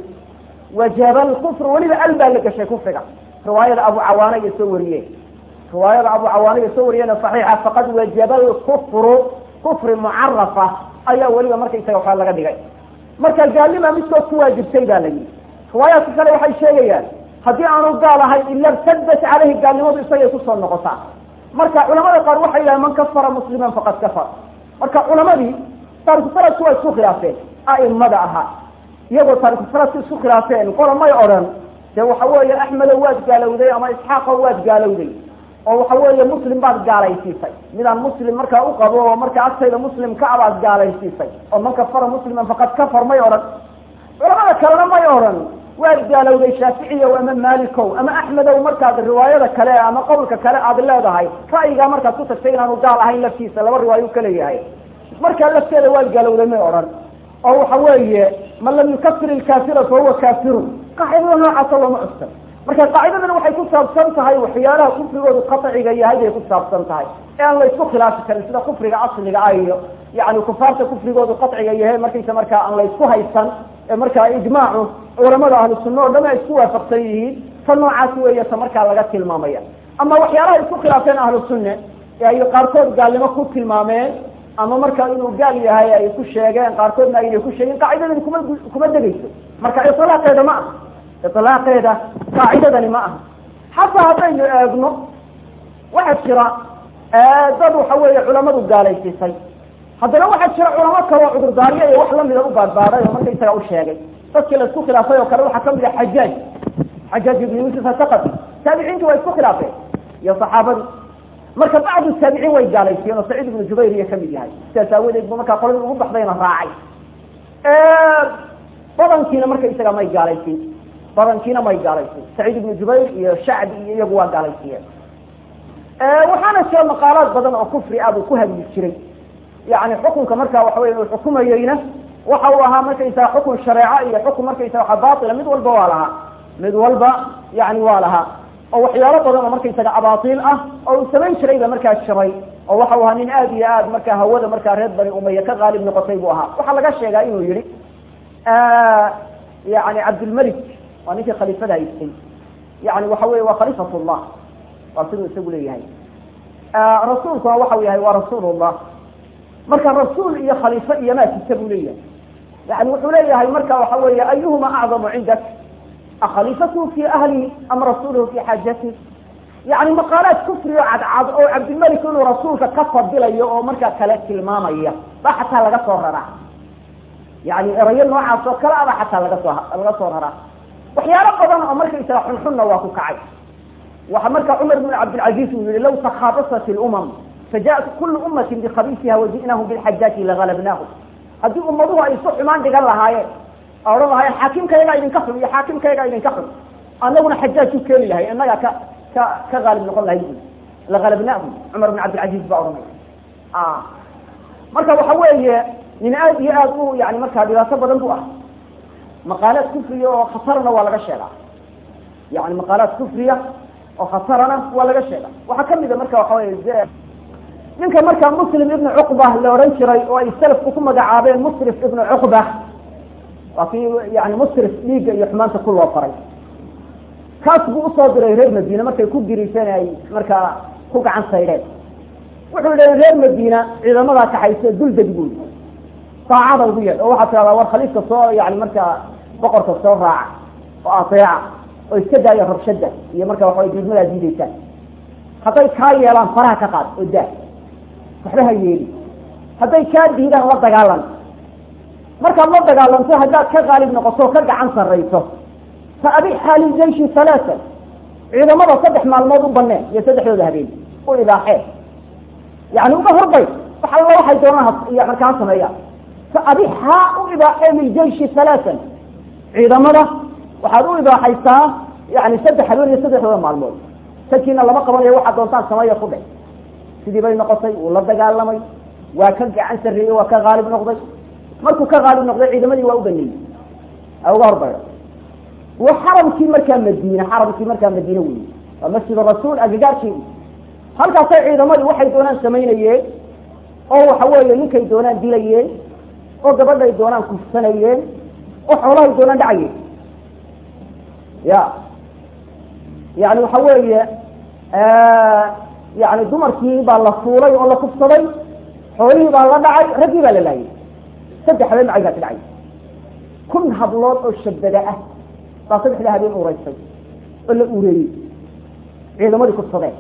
[SPEAKER 1] wajaba alkufru weliba al baa la gashay kufriga riwaayada abu cawaana iyo soo wariyeen riwaayada abu cawaana iyo soo wariyeen saxiixa faqad wajaba alkufru kufri mucarafa ayaa weliba markaysaga waxaa laga dhigay marka gaalnima midkood ku waajibtay baa la yidhi riwaayaadka kale waxay sheegayaan haddii aanu gaal ahayn ila irtadat caleyhi gaalnimadu isagay kusoo noqotaa marka culamada qaar waxay yidhahan man kafara musliman faqad kafar marka culamadii taariku salaadku waa isku khilaafeen a'imada ahaa iyagoo taariku salaadku isku khilaafeen qola may odhan dee waxa weeye axmedow waad gaalowday ama isxaaqo waad gaalowday oo waxa weeye muslim baad gaalaysiisay midaan muslim markaa u qabo oo markaa agtayda muslim ka abaad gaalaysiisay oo man kafara musliman faqad kafar may odhan culamada kalena may odhan waad gaalowday shaaficiyow ama malikow ama axmedow markaad riwaayada kale ama qowlka kale aad leedahay ra'yigaa markaad ku tagtay inaanu gaal ahayn laftiisa laba riwaayo u kaleeyahay markaa lafteeda waad gaalowday may odhan oo waxa weeye man lam yukafir ilkaafira fahuwa kaafirun qaacidada noocaasa looma cuskan marka qaacidadan waxay ku saabsan tahay waxyaalaha kufrigoodu qaciga yahay bay ku saabsan tahay ee aan la isku khilaafi karin sida kufriga asliga ah iyo yani kufaarta kufrigoodu qaciga yahay markaysa markaa aan la isku haysan ee markaa ijmaacu culamada ahlu sunna oo dham ay isku waafaqsan yihiin ta noocaas weeye ta markaa laga tilmaamaya ama waxyaalaha isku khilaafeen ahlu sunne ee ay qaarkood gaalnimo ku tilmaameen ama marka inuu gaal yahay ay ku sheegeen qaarkoodna aynay ku sheegeen qaacidadani kuma kuma degayso marka ilaaqeeda ma aha ilaaqeeda qaacidadani ma aha xataa haddaynu eegno waxaa jira dad waxa weeye culamadu gaalaysiisay haddana waxaa jira culamo kale oo cudurdaaryo iyo wax lamida u baadbaaday oo markaysaga u sheegay dadkii la isku khilaafay oo kale waxaa kamid ah xajaaj xajaaj ibnu yuusuf asaqafi taabiciintu waa isku khilaafeen iyo saxaabadu marka bacdu taabiciin way gaalaysiiyeen oo saciid ibnu jubayr iyo kamid yahay sidaas aawadeed bu markaa qoladii ugu baxdayna raacay badankiina markaysaga may gaalaysiin badankiina may gaalaysiin saciid ibnu jubayr iyo shacbi iyo iyagu waa gaalaysiiyeen waxaana jira maqaalaad badan oo kufri ah buu ku hadli jiray yani xukunka marka waxa wey uu xukumayeyna waxa uu ahaa markaysaga xukun shareeco iyo xukun markaysaga waa baatila mid walba waa lahaa mid walba yani waa lahaa oo waxyaalo badan oo markaysaga abaatiil ah oo uu samayn jirayba markaa jiray oo waxa u ahaa nin aad iyo aad markaa hawada markaa reer bani umaya ka qaalib noqotay buu ahaa waxaa laga sheegaa inuu yihi yani cabdilmalik waa ninkii khaliifada haystay yani waxa wey waa khaliifat llah waa siduu isagu leeyahay rasuulkuna waxau yahay waa rasuulullah marka rasuul iyo khaliifo iyo maa jirta buu leeyahay yani wuxuu leeyahay marka waxa weeye ayuhuma acdamu cindak akhaliifatuhu fi ahlihi am rasuluhu fi xaajatihi yani maqaalaad kufriyo cadcad oo cabdilmalik inuu rasuulka ka fadilayo oo markaa kale tilmaamaya ba xataa laga soo raraa yani erayo noocaas oo kale aba xataa laga soo laga soo raraa waxyaalo badan oo markaysaga xunxunna waa ku kacay waxa marka cumar bn cabdilcaziz uu yihi law takhaabasat ilumam fajaءat kulu ummati bikhabiisiha waji'nahum bilxajaati lagalabnaahum haddii ummaduhu ay isu xumaan dhigan lahaayeen oo odhan lahaayeen xaakimkaygaa idinka xun iyo xaakimkaygaa idinka xun anaguna xajaaj u keeni lahay innagaa ka ka ka qaalib noqon lahay bu lagalabnaahum cumar bin cabdilcaziiz baa odhanaya marka waxa weeye nin aad iyo aad u yani markaa dhibaato badan bu ah maqaalaad kufriya oo khatarna waa laga sheegaa yani maqaalaad kufriya oo khatarana waa laga sheega waxaa kamida marka waxa wey ninka markaa muslim ibnu cuqba la odhan jiray oo ay salafku ku magacaabeen musrif ibnu cuqba waa kii yani musrif dhiigga iyo xumaanta ku loo faray kaas buu usoo diray reer madiine markay ku giriiseen ay markaa ku gacan saydheen wuxuu yidhi reer madiina ciidamadaa kaxayse duldeg buy saacada ugu yeedh oo waxaa tiradaa war khaliifka soo yani markaa boqorka soo raaca oo ateeca oo iska daaya rabshada iyo marka waxaway diidmadaa diidaysaan hadday kaa yeelaan faraha ka qaad oo daa waxba ha yeeli hadday kaa diidaan la dagaalan markaad la dagaalanto haddaad ka qaalib noqoto o ka gacan sarrayso fa abi xaali jayshi halaatan ciidamada saddex maalmood u baneen iyo saddexdooda habeen u ibaaxee yani uga horbay wax alla waxay doonaan iyo markaa sameeyaan fa abixaa u ibaaxee liljayshi halaatan ciidamada waxaad u ibaaxaysaa yani saddex habeen iyo saddexdooda maalmood sakiina lama qabanayo waxaad doontaan sameeya ku dhe sidii bay noqotay wuu la dagaalamay waa ka gacan sarreeyey waa ka qaalib noqday markuu ka qaalib noqday ciidamadii waa u baneeyey a uga horbayda wa xaramkii markaa madiine xaramkii markaa madiine wey waa masjid rasuul agagaarkeedi halkaasay ciidamadii waxay doonaan samaynayeen oo waxa weeye ninkay doonaan dilayeen oo gabadhay doonaan kufsanayeen oo xoolahay doonaan dhacayeen ya yani waxa weeye yani dumarkii baa la fuulay oo la kufsaday xoolihii baa la dhacay raggii baa la laayay saddex habeen macaygaasi dhacay kun hablood oo shabada ah baa saddexda habeen ureysay oo la ureeyey ciidamadii kufsadeen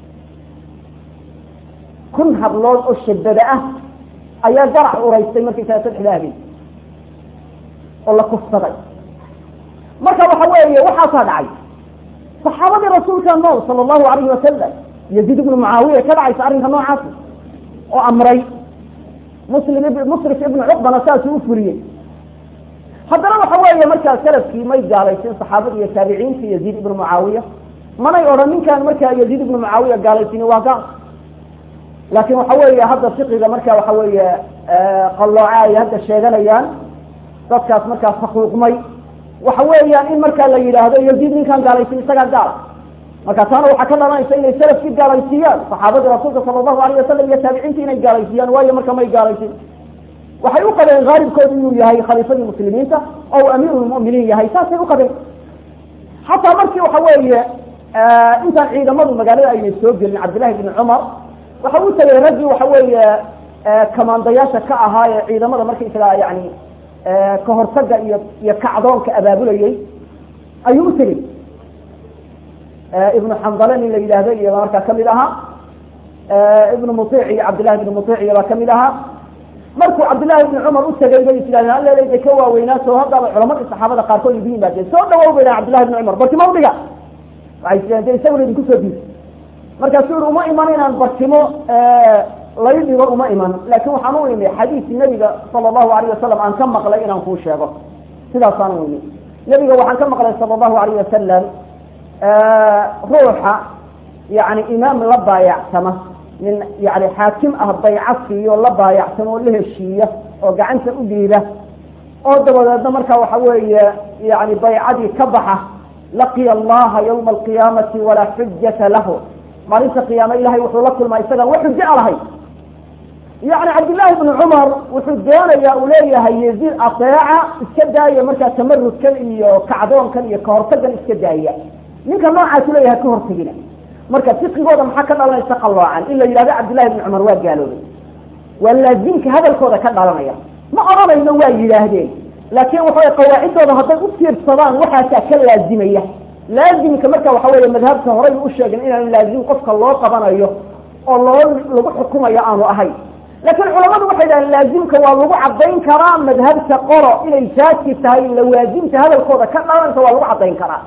[SPEAKER 1] kun hablood oo shabada ah ayaa garac ureystay markaysaa saddexda habeen oo la kufsaday marka waxa weeye waxaasaa dhacay saxaabadii rasuulka nool sala allahu alayhi wasalam yaziid ibnu mucaawiya ka dhacaysa arrinka noocaasi oo amray muslim musrif ibnu cuqbana saasuu u furiyey haddana waxa weeye markaa salafkii may gaalaysin saxaabadii iyo taabiciintii yaziid ibnu mucaawiya manay odhan ninkaan markaa yaziid ibnu mucaawiya gaalaysin waa gaal laakin waxa weeye hadda fiqiga marka waxa weeye qallooca ay hadda sheeganayaan dadkaas markaa faquuqmay waxa weeyaan in markaa la yidhaahdo yaziid ninkaan gaalaysin isagaa gaala marka taana waxaa ka dhalanaysa inay salafkii gaalaysiiyaan saxaabadii rasuulka sala allahu alayh wasalam iyo taabiciintii inay gaalaysiiyaan waayo marka may gaalaysin waxay u qabeen haalibkoodu inuu yahay khaliifadii muslimiinta oo amiiru lmu'miniin yahay saasay u qabeen xataa markii waxa weeye intaan ciidamadu magaalada aynay soo gelin cabdillahi bni cumar waxa u tegay raggii waxa weeye kamaandayaasha ka ahaa ee ciidamada markaysaga yani kahortaga iyo iyo kacdoonka abaabulayey ayuu u tegey ibnu xandale nin la yidhaahdo iyo markaa kamid ahaa ibnu muic iyo cabdillahi ibnu muic iyo baa kamid ahaa markuu cabdillahi ibni cumar u tegay bay is yidhahdeen alleeleyda ka waaweynaaso haddaba culamadii saxaabada qaarkood igu yimaadeen soo dhawow bay dhahan cabdillahi ibni cumar bartimo udhiga waxay is yidhahdeen isaguna idinku soo diis markaasuu yihi uma iman inaan bartimo lay dhigo uma iman laakin waxaan u imi xadiis nabiga sala allahu alayh wasalam aan ka maqlay inaan kuu sheego sidaasaan u imi nabiga waxaan ka maqlay sala allahu alayh wasalam ruuxa yani imaam la baayacsama nin yani xaakim ah bayca siiyo la baayacsamo oo la heshiiya oo gacanta u dhiiba oo dabadeedna marka waxa weeye yani baycadii ka baxa laqiya allaha yawma alqiyaamati walaa xujata lahu maalinta qiyaame ilahay wuxuu la kulmaa isagaan wax xujo a lahay yani cabdillahi bni cumar wuxuu doonaya uu leeyahay yaziid ateeca iska daaya markaa tamarudkan iyo kacdoonkan iyo kahortagan iska daaya ninka noocaasu leeyahay ka hortegina marka fiqigooda maxaa ka dhalanaysa qalloocan in la yidhahdo cabdillahi bni cumar waa gaaloobay waa laazimka hadalkooda ka dhalanaya ma odhanayno waa yidhaahdeen laakin waxawey qawaacidooda hadday u fiirsadaan waxaasaa ka laazimaya laazimka marka waxa weeye madhabka horay u sheegin inaan laazim qofka loo qabanayo oo loo lagu xukumayo aanu ahayn laakiin culamadu waxay dhahdeen laazimka waa lagu cadayn karaa madhabta qolo inay faasi tahay lawaazimta hadalkooda ka dhalanaysa waa lagu cadayn karaa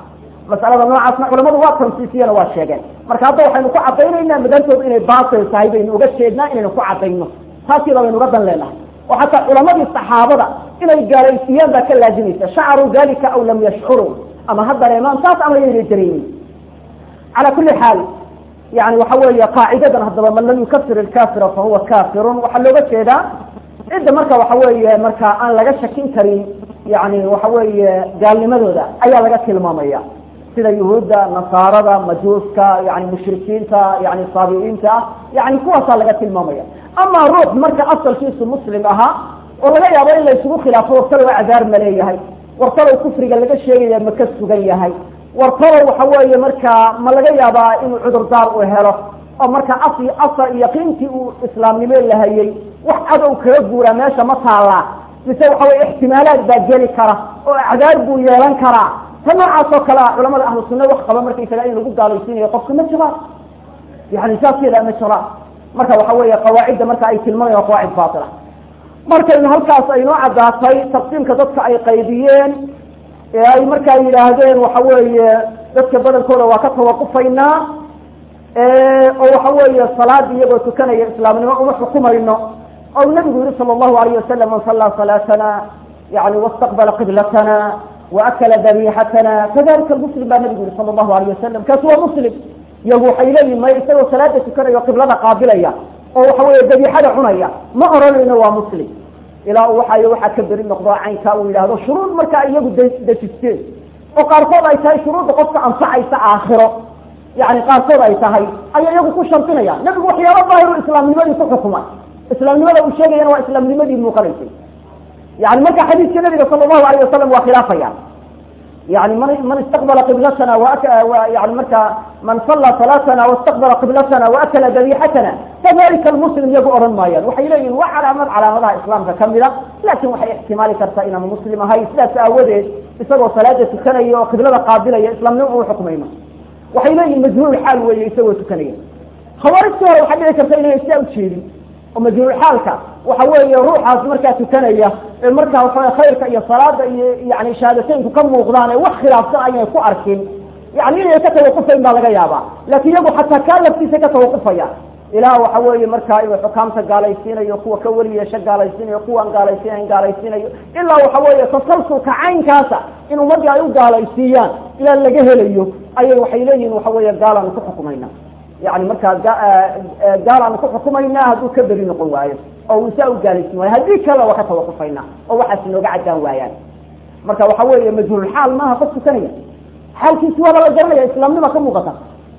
[SPEAKER 1] masalada noocaasna culamadu waa tansiisiyana waa sheegeen marka hadda waxaynu ku cadaynaynaa madantoodu inay baatil tahay baynu uga jeednaa inaynu ku cadayno taasiba baynu uga dan leenahay oo xataa culamadii saxaabada inay gaalaysiiyaan baa ka laazimaysa shacaruu dalika aw lam yashcuruu ama ha dareemaan taas ama yaynay dareemin cala kuli xaal yani waxa weeye qaacidadan haddaba man lam yukafir ilkafira fahuwa kafirun waxaa looga jeedaa cidda marka waxa weeye marka aan laga shakin karin yani waxa weeye gaalnimadooda ayaa laga tilmaamaya sida yuhuudda nasaarada majuuska yani mushrikiinta yani saabiiinta yani kuwaasaa laga tilmaamaya ama ruux marka asalkiisu muslim ahaa oo laga yaabo in la isugu khilaafo wartalow cadaar ma leeyahay wartalow kufriga laga sheegaya ma ka sugan yahay wartalow waxa weeye markaa ma laga yaabaa inuu cudurdaar u helo oo marka as asal yaqiintii uu islaamnimo lahayay wax cadow kaga guuraa meesha ma taallaa mise waxa weye ixtimaalaad baa geli kara oo acdaar buu yeelan karaa ta noocaas oo kale a culamada ahlu sunna wax qaba markaysaga in lagu gaalaysiinayo qofka ma jiraan yani saaskeeda ma jiraan marka waxa weeye qawaacidda marka ay tilmaamayan qawaacid baatila markaynu halkaas aynoo caddaatay taqsiimka dadka ay qaybiyeen ee ay markaa yidhaahdeen waxa weeye dadka badankooda waa ka tawaqufaynaa oo waxa weeye salaada iyagoo tukanaya islaamnimo uma xukumayno ou nabigu yihi sala allahu alayh wasalam man sallaa salaatana yani wastaqbala qiblatana waakala dabiixatana kadalika muslim baa nabigu yihi sala allahu alayh wasalam kaasi waa muslim iyagu waxay leeyihin may isagoo salaada tukanaya qiblada qaabilaya oo waxa weeye dabiixada cunaya ma oranayno waa muslim ilaa uu waxay waxaa ka beri noqdo caynkaa uu yidhaahdo shuruud markaa iyagu dejisteen oo qaarkood ay tahay shuruudda qofka anfacaysa aakhiro yani qaarkood ay tahay ayay iyagu ku shartinaya nabigu waxyaaba daahiru islaamnimadii ku xukumay islaamnimada uu sheegayana waa islaamnimadii muuqanaysay yani marka xadiiska nabiga sala allahu alayh wasalam waa khilaafaya yani man man istaqbala qiblatana yani marka man salla salaatana wastaqbala qiblatana waakala dabiixatana kadalika almuslim iyagu odhan maayaan waxay leeyihin waa calaamad calaamadaha islaamka kamida laakin waxay ixtimaali kartaa inaanu muslim ahay sidaas aawadeed isagoo salaada tukanaya oo qiblada qaabilaya islaamnimo uu xukumayno waxay leeyihin majhuul xaal weeye isagoo tukanaya khawaarijtii hore waxaa dhici karta inayna sidaa ujeedin oo majhuulxaalka waxa weeye ruuxaas markaa tukanaya ee markaa waxaw khayrka iyo salaada iyo yani shahaadateynku ka muuqdaan ee wax khilaafsan aynay ku arkin yani inay ka tawaqufayn baa laga yaabaa laakin iyagu xataa kaa laftiisa ka tawaqufaya ilaah waxa weeye markaa inuu xukaamta gaalaysiinayo kuwa ka weli yeesho gaalaysiinayo kuwaan gaalaysiinayn gaalaysiinayo ilaa waxa weeye tasalsulka caynkaasa in ummadii ay u gaalaysiiyaan ilaa laga helayo ayay waxay leeyihin waxa weeye gaalaanu ku xukumayna yani markaa gaalaanu ku xukumaynaa hadduu ka beri noqon waayo oo uu saa u gaalaysin waayo haddii kale waa ka tawaqufayna oo waxaas inooga caddaan waayaan marka waxa weeye majhuulxaal maaha qof tukanaya xaalkiisi waaba la garanaya islaamnima ka muuqata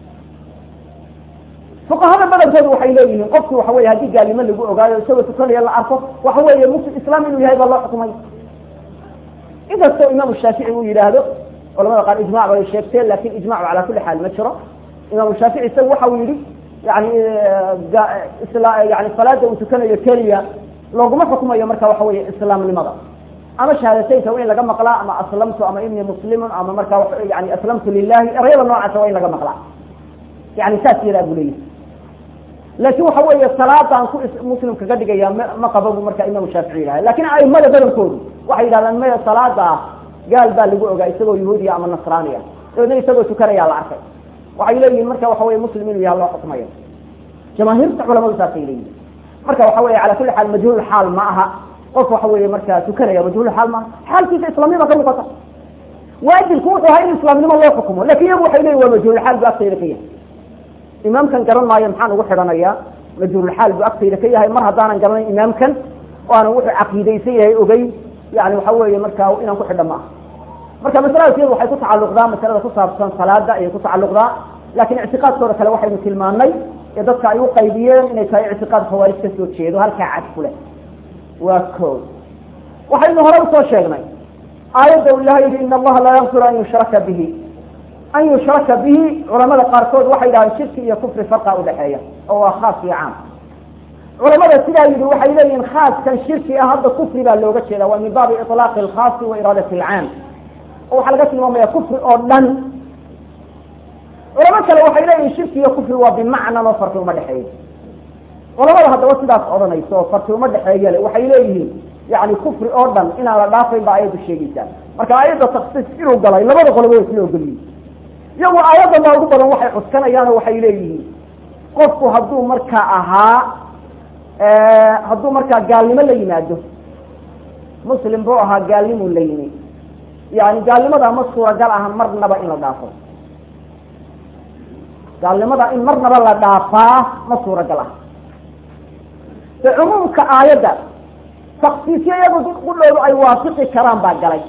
[SPEAKER 1] fuqahada badankoodu waxay leeyihiin qofki waxa weye haddii gaalnimo lagu ogaayo isagoo tukanaya la arko waxa weeye muslim islaam inuu yahay baa loo xukumay inkastoo imaamu shaafici uu yidhaahdo culamada qaar ijmac bay sheegteen lakin ijmacu calaa kuli xaal ma jiro imaamu shaafici isagu waxa uu yihi yani yani salaada uu tukanayo keliya looguma xukumayo marka waxa weeye islaamnimada ama shahaadateynka waa in laga maqlaa ama aslamtu ama inii muslimun ama marka yani aslamtu lilahi erayada noocaasa waa in laga maqlaa yani saas yadaa buu leeyahy laakin waxa weeye salaadaan ku muslim kaga dhigaya m ma qaba bu marka imaamu shaafici yidhaha lakin aimada badankoodu waxay yidhahdaan maya salaada ah gaal baa lagu ogaa isagoo yahuudiya ama nasraaniya dabeedna isagoo tukanaya la arkay waxay leeyihin marka waxa weye muslim inuu yaha loo xukumayo jamaahiirta culamadu saasay leeyihin marka waxa weye cala kuli xaal majhuul xaal ma aha qof waxa weeye marka tukanaya majhuul xaal maaha xaalkiisa islaamnima ka muuqata waajibku wuxuu ahaa in islaamnimo loo xukumo lakin iyagu waxay leeyihin waa majhuul xaal bu agtayda ka yahay imaamkan garan maayo maxaan ugu xidhanayaa majhuulxaal buu agtayda ka yahay mar haddaanan garanayn imaamkan oo aanan wuxuu caqiidaysan yahay ogey yani waxa weeye marka inaan ku xidha maaha marka masaladaas iyadu waxay ku tacalluqdaa masalada ku saabsan salaada ayay ku tacalluqdaa lakin ictiqaadkooda kale waxaynu tilmaanay ee dadka ay u qaybiyeen inay tahay ictiqaad khawaarij ka soo jeedo halkaa cad ku leh waa ko waxaynu hore usoo sheegnay aayadda u ilahay yihi in allaha laa yakfiru an yushraka bihi an yushraka bihi culamada qaarkood waxay yidhahdeen shirki iyo kufri farqa udhaxeeya oo waa khaas iyo caam culamada sidaa yidhi waxay leeyihin khaaskan shirki ah hadda kufri baa looga jeeda waa min baabi iطlaaqi alkhaasi wa iraadati alcaam oo waxaa laga tilmaamaya kufri oo dhan culamo kale waxay leeyihin shirki iyo kufri waa bimacnan oo farqi uma dhexeeyo culamada haddaba sidaas odhanayso oo farqi uma dhexeeya le waxay leeyihiin yani kufri oo dhan inaan la dhaafayn ba ayaddu sheegaysaa marka ayadda taksiis inuu galay labada qoloba way isla ogolyihin iyagu aayaddan baa ugu badan waxay cuskanayaanoo waxay leeyihiin qofku hadduu markaa ahaa hadduu markaa gaalnimo la yimaado muslim buu ahaa gaalnimuu la yimi yani gaalnimada ma suuragal aha marnaba in la dhaafo gaalnimada in marnaba la dhaafaa ma suuragal ah de cumuumka aayadda taksiisyo iyadu qudhoodu ay waafaqi karaan baa galay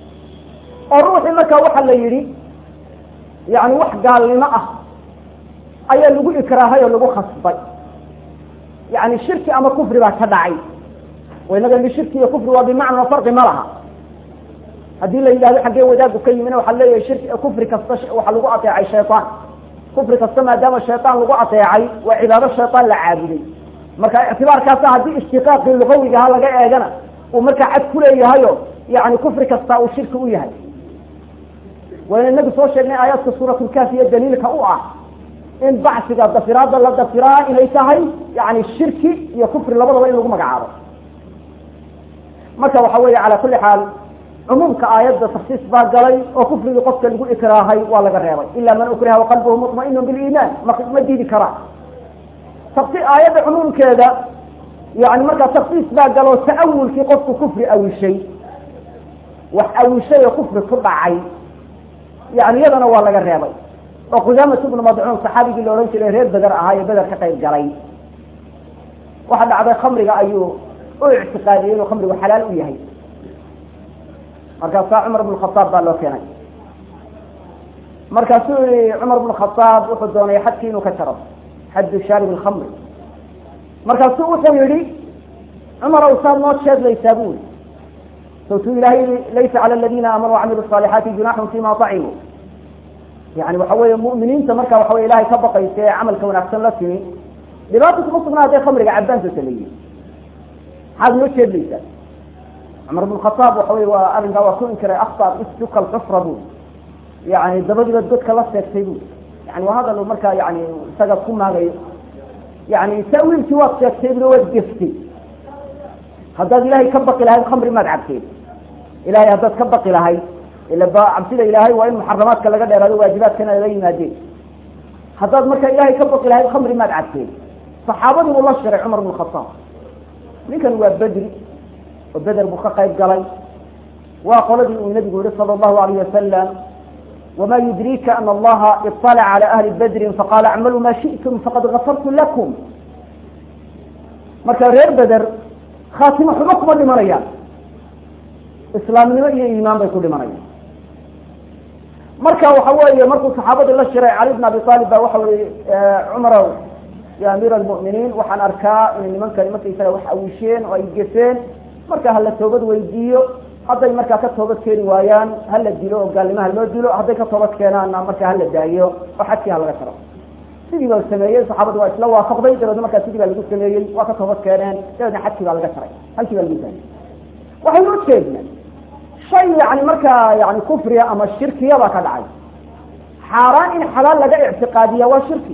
[SPEAKER 1] oo ruuxii markaa waxa la yidhi yani wax gaalnimo ah ayaa lagu ikraahay oo lagu khasbay yani shirki ama kufri baa ka dhacay inaga li shirki iyo kufri waa bimacna farqi ma laha haddii la yidhahdo xaggee wadaagu ka yimina waxaa leeyahay shirki kufri kasta waxaa lagu ateecay shayطaan kufri kasta maadaama shayطaan lagu ateecay waa cibaado shayطaan la caabuday marka ictibaarkaasa haddii ishtiqaaqii lugawigaha laga eegana uu markaa cad kuleeyahayo yani kufri kasta uu shirki u yahay wayna inagu soo sheegnay aayaadka suuratulkaafiya daliilka u ah in bacsiga dafiraada la dafiraa inay tahay yani shirki iyo kufri labadaba in lagu magacaabo marka waxa weeye calaa kuli xaal cumuumka aayadda taksiis baa galay oo kufrigii qofka lagu ikraahay waa laga reebay ila man ukriha waqalbuhu muطmainu biliimaan ma ma diidi karaa taksi aayadda cumuumkeeda yani markaa taksiis baa galo ta'awulkii qofku kufri awishay wax awishay oo kufri ku dhacay yani iyadana waa laga reebay oo qudaamat bnu madcuun saxaabigii la odhan jiray reer beder ahaa ee beder ka qayb galay waxa dhacday khamriga ayuu u ictiqaadiyey inuu khamrigu xalaal u yahay markaasaa cumar bn khaaab baa loo keenay markaasuu yihi cumar bn khaaab wuxuu doonay xadkii inuu ka jaro xaddu shaarib lkhamri markaasuu wuxuu yihi cumar ow saad noo sheedlaysaa bu i sawtuu ilaahay laysa cala aladiina aamanuu wacamilu صaalixaati junaxun fima acimuu yani waxa weeye mu'miniinta marka waxa wey ilahay ka baqaysa ee camalka wanaagsan la timi dhibaata kuma sugnaa haday khamriga cabaantoota la yihi maxaad noo jeedlaysaa cumar bn khaaab waxa wey waa arrinkaa waa ku inkiray akta istuka alxufra bu yani dabadiiba godka la seegtay bu yani waa hadal markaa yani isaga ku maagayo yani ta'wiilkii waad sheegtay buna waad geftay haddaad ilahay ka baqi lahayd khamri maad cabteen ilahay haddaad ka baqi lahayd ila cabsida ilaahay waa in muxaramaadka laga dheeraado waajibaadkana laga yimaadeen haddaad marka ilahay ka baqi lahayd khamri maad cabteen saxaabadii buu la shiray cumar bn khaaab ninkan waa bedri oo beder buu ka qayb galay waa qoladii uu nabigu yihi sala allahu alayh wasalam wama yudriika ana allaha iطalaca cala ahli bedrin faqala acmaluu ma shi'tum faqad gafartu lakum marka reer beder khaatimo xumo kuma dhimanayaan islaamnimo iyo iimaan bay ku dhimanayaan marka waxa weeye markuu saxaabadii la shiray cali bn abi aalib ba waxa ii cumarow ya amiir almu'miniin waxaan arkaa inay nimankani markaysaga wax awisheen oo ay geseen marka hala toobad weydiiyo hadday markaa ka toobad keeni waayaan hala dilo oo gaalnimo haloo dilo hadday ka toobad keenaanna markaa hala daayo oo xadkii halaga jaro sidii baa sameeyey saxaabadu waa isla waafaqday dabeedna markaa sidii baa lagu sameeyey waa ka toobad keeneen dabeedna xadkii baa laga jaray halkii baa lagu daayay waxaynu ujeedna shay yani markaa yani kufriya ama shirkiya baa ka dhacay xaaraan in xalaal laga ictiqaadiya waa shirki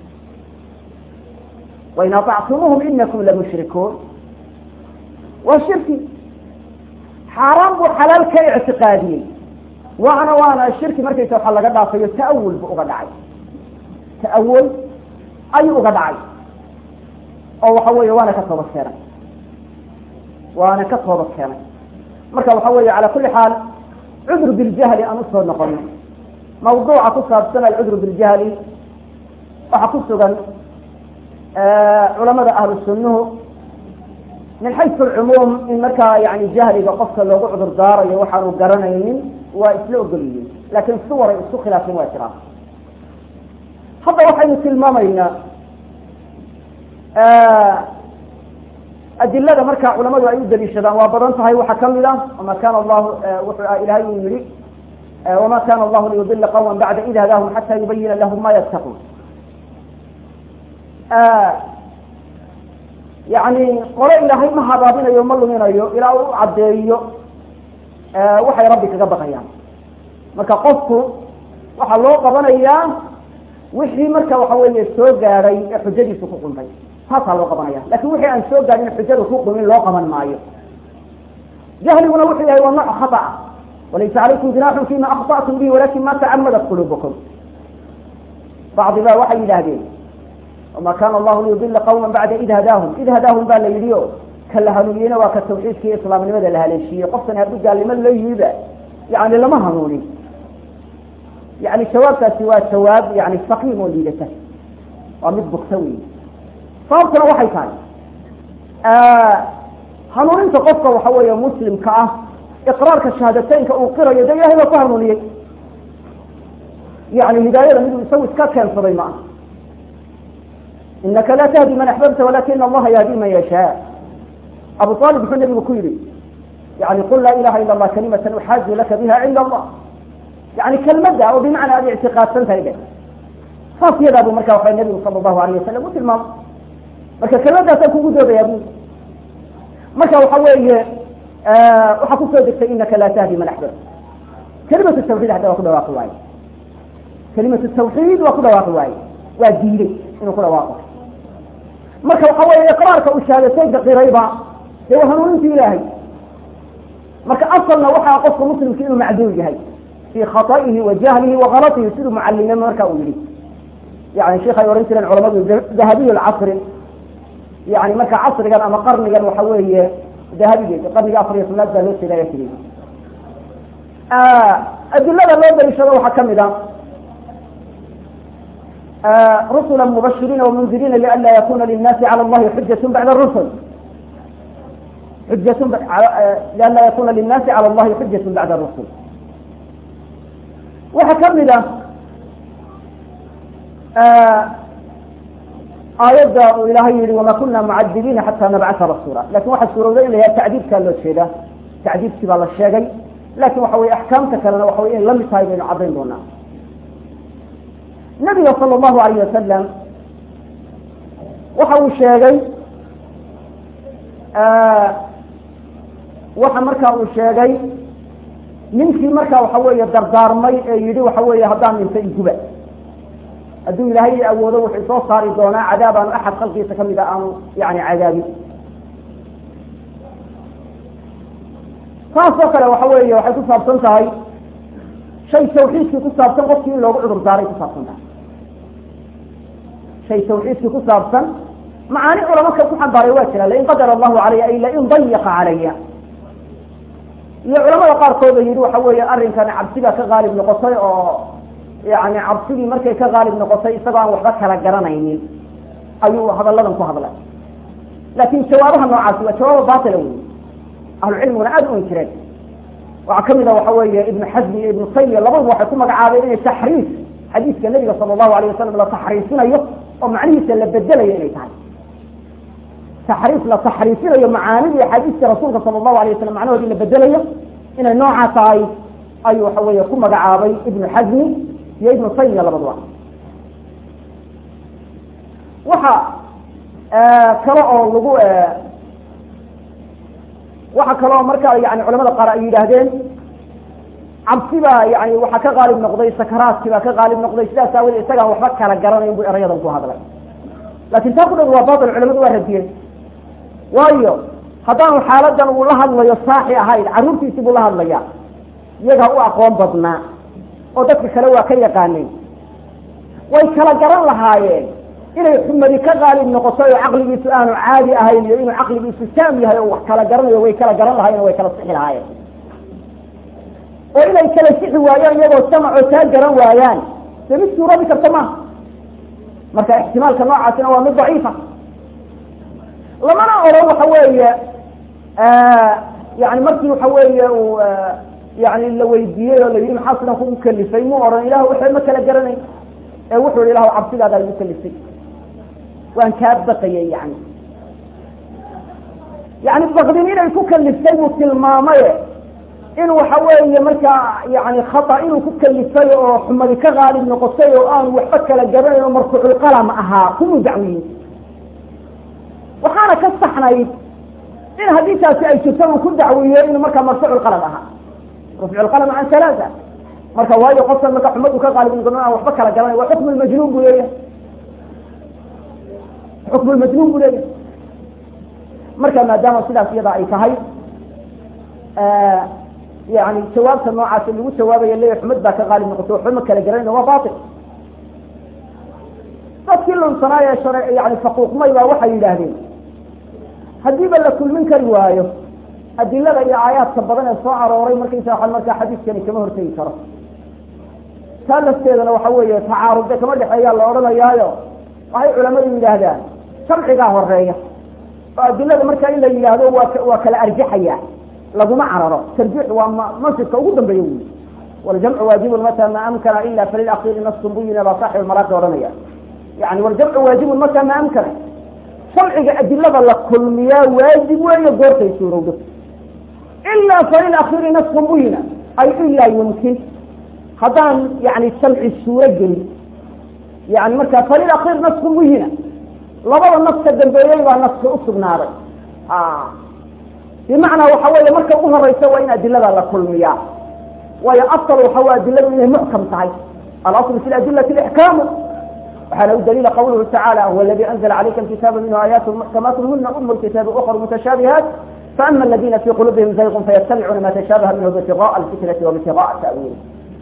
[SPEAKER 1] wain aطactumuuhum inakum lamushrikuun waa shirki xaaraan buu xalaal ka ictiqaadiyey waana waana shirki markaysa waxa laga dhaafayo ta'awul bu uga dhacay ta'awul ayuu uga dhacay oo waxa weeye waana ka toobad keenay waana ka toobad keenay marka waxa weeye cala kuli xaal cudr biljahli aan usoo noqono mawduuca ku saabsan alcudr biljahli waxaa ku sugan culamada ahlu sunnuhu min xaysu alcumuum in markaa yani jahliga qofka loogu cudur daarayo waxaanu garanaynin waa isla ogolyihiin laakiin suwaray isku khilaafin waa jiraan hadda waxaynu tilmaamaynaa adilada markaa culamadu ay u daliishadaan waa badan tahay waxaa kamid ah wama kana allahu wuxuu ilahay uu yihi wama kana allahu liyudila qawma bacda id hadaahum xata yubayina lahum ma yattaquun yani qole ilaahay ma habaabinayo ma luminayo ilaa uu caddeeyo waxay rabbi kaga baqayaan marka qofku waxaa loo qabanayaa wixii marka waxa weeye soo gaadhay ee xujadiisu ku quntay taasaa loo qabanaya lakin wixii aan soo gaadhin xujada ku qumin loo qaban maayo jahliguna wuxuu yahay waa nooc khata walaysa calaykum jinaaxun fima akطa'tum bihi walakin ma tacamadat qulubukum bacdi baa waxay yidhaahdeen wama kana allahu liyudila qawma bacda id hadaahum id hadaahum baa la yidhi o ka la hanuuniyena waa ka tawxiidka iyo islaamnimada la haleeshiiyey qofkan hadduu gaalnimo la yimiba yani lama hanuunin yani jawaabtaasi waa jawaab yani saqiim oo liidata waa mid bugta wey sababtuna waxay tahay hanuuninta qofka waxa weeye muslimka ah iqraarka shahaadateynka uu qirayo de ilahay baa ku hanuuniyey yani hidaayada miduu isagu iska keensaday ma aha inaka laa tahdi man axbabta walakina allaha yahdi man yashaa abu aalib muxuu nabigu ku yihi yani qul laa ilaha ila allah kalimatan uxaaju laka biha cinda allah yani kelmadda oo bimacnaa aad ictiqaadsan tahay de saas yadaa bu marka waxa nabigu sala allahu alayh wasalam u tilmaamay marka kelmaddaasaan kugu doodayaa bu marka waxa weeye waxaa kusoo degtay inaka laa tahdi man axbabta kelimatu tawxiid hadda waa ku dhawaaqi waaye kelimatu tawxiid waa ku dhawaaqi waaye waa diiday inuu ku dhawaaqo marka waxa weeye iqraarka uu shahaadateynka qirayba dee waa hanuuninta ilaahay marka asalna waxaa qofka muslimka inuu macduul yahay fi khaطa'ihi wa jahlihi wa kalatihi siduu mucalimnimo marka uu yihi yani sheikh ay ohan jireen culamadu dahabiy lcasri yani marka casrigan ama qarnigan waxa weeye dahabigeed qarniga afar iyo tobnaad baa loo jeedaya tiri adilada loo daliishado waxaa kamid a rusula mubashiriina wamundirina lianla yakuna linnaasi cala allahi xujat bacda rusul xujat lianla yakuna linnaasi cala allahi xujat bacda rusul waxaa kamid a aayadda uu ilaahay yihi wama kuna mucadibiina xata nabcata rasuula lakin waxaa suurowday in la yaha tacdiibkaa loo jeeda tacdiibkii baa la sheegay lakin waxa weye axkaamta kalena waxa wey inay lamid tahay baynu caddayn doonaa nabiga sala allahu alayh wasalam waxa uu sheegay waxa marka uu sheegay ninkii marka waxa weeye dardaarmay ee yihi waxa weeye haddaan dhinto iguba hadduu ilaahay awoodo wuxuu soo saari doonaa cadaab aanu axad khalqiisa kamid a aanu yani cadaabin saas oo kale waxa weeye waxay ku saabsan tahay shay tawxiidkii ku saabsan qofkii in loogu cudur daaray ku saabsan tahay shay tawxiidkii ku saabsan macaani culamo ka ku xambaaray waa jira lain qadara allahu calaya ay lain dayaqa calaya iyo culamada qaarkood oo yihi waxa weeye arrinkan cabsiga ka qaalib noqotay oo yani cabsidii markay ka qaalib noqotay isagoo aan waxba kala garanaynin ayuu hadalladan ku hadlay laakin jawaabaha noocaasi waa jawaaba batila wey ahlu cilmiguna aada u inkireen waxaa kamid a waxa weeye ibnu xasmi iyo ibnu taymiya labaduba waxay ku magacaabeen inay taxriif xadiiska nabiga sala allahu alayh wasalam la taxriifinayo oo macnihiisa la bedelayo inay tahay taxriif la taxriifinayo macaanidii axaadiiska rasuulka sala allahu alay wasalam macnahoodii la bedelayo inay noocaa tahay ayuu waxa weeye ku magacaabay ibnu xasmi iyo ibnu taymiya labaduba waxa kale oo lagu waxa kale oo marka yani culamada qaar ay yidhaahdeen cabsi baa yani waxaa ka qaalib noqday sakaraadkii baa ka qaalib noqday sidaas aawadee isagaan waxba kala garanayn bu erayadan ku hadlay lakin taa ku dhan waa batil culamadu waa radiyeen waayo haddaanu xaaladan uu la hadlayo saaxi ahayn carruurtiisi buu la hadlaya iyagaa u aqoon badnaa oo dadka kale waa ka yaqaaneen way kala garan lahaayeen inay xumadi ka qaalib noqotay oo caqligiisu aanu caadi ahayn iyo inuu caqligiisu taam yahay oo wax kala garanayo way kala garan lahayen o way kala sixi lahaayeen oo inay kala sixi waayaan iyagoo samacoo taa garan waayaan dee mid suurabi karta maaha marka ixtimaalka noocaasina waa mid daciifa lamana odhan waxa weeye yani markii waxa weeye uu yani la weydiiyey oo la yidhi maxaa sidan kugu kalifay mu odhan ilah waxba ma kala garanayn ee wuxuu yihi ilahu cabsidaada igu kalifay waan kaa baqayay yani yani bakdin inay ku kaliftay buu tilmaamaye in waxa weeye markaa yani khata inuu ku kalifay oo xumadi ka qaalib noqotay oo aanu waxba kala garanayn oo marfuuculqalam ahaa kumuu dacwiyin waxaana ka saxnayd in haddii taasi ay jirto uu ku dacwiyo inuu markaa marfuuculqalam ahaa rafcuulqalam can halaaa marka waayo qofkan marka xumadu ka qaalib noqon aan waxba kala garanay waa xukmu lmajnuun buu leeyahay xukmu lmajnuun buu leeyahay marka maadaama sidaas iyada ay tahay yani jawaabta noocaasi lagu jawaabayo leeya xumad baa ka qaalib noqoto waxba ma kala garanayn waa bail lunsanaa ee shar yani faquuqmay baa waxay yidhaahdeen haddiiba la kulmin kari waayo adilada iyo aayaadka badan ee soo arooray markaysa waa markaa xadiiskani kama hortegi karo taa lafteedana waxa weeye tacaarudde kama dhexeeyaa la odhanayaayo waxay culamadu yidhaahdaan sharcigaa horeeya oo adilada markaa in la yidhaahdo waa waa kala arjaxaya laguma cararo tarjiix waa masjidka ugu dambeeya wy waljamcu waajibun mata ma amkana ila falilakiri nasun buyina baa saaxib maraaqi odhanaya yani waljamcu waajibun mata ma amkana sharciga adilada la kulmiyaa waajib weeye goortay suurowdo ilaa falilakiri nasun buyina ay ilaa yumkin haddaan yani jamci suuro gelin yani marka falilakir naskun buyina labada naska dambeeyey baa naska usugnaaday bimacnaa waxa weeye marka ugu horeysa waa in adilada la kulmiyaa waayo asal waxa wey adiladu inay muxkam tahay alasl fi adilati ixkaamu waxaana u daliila qawluhu tacaala huwa aladi anzla calayka alkitaaba minhu aayaat muxkamaat huna um lkitaabi ukr mutashaabihaat faama aladina fi qulubihim zayqun fayattabicuuna ma tashaabaha minhu ibtigaءa alfitnati wabtigaءa ta'wiili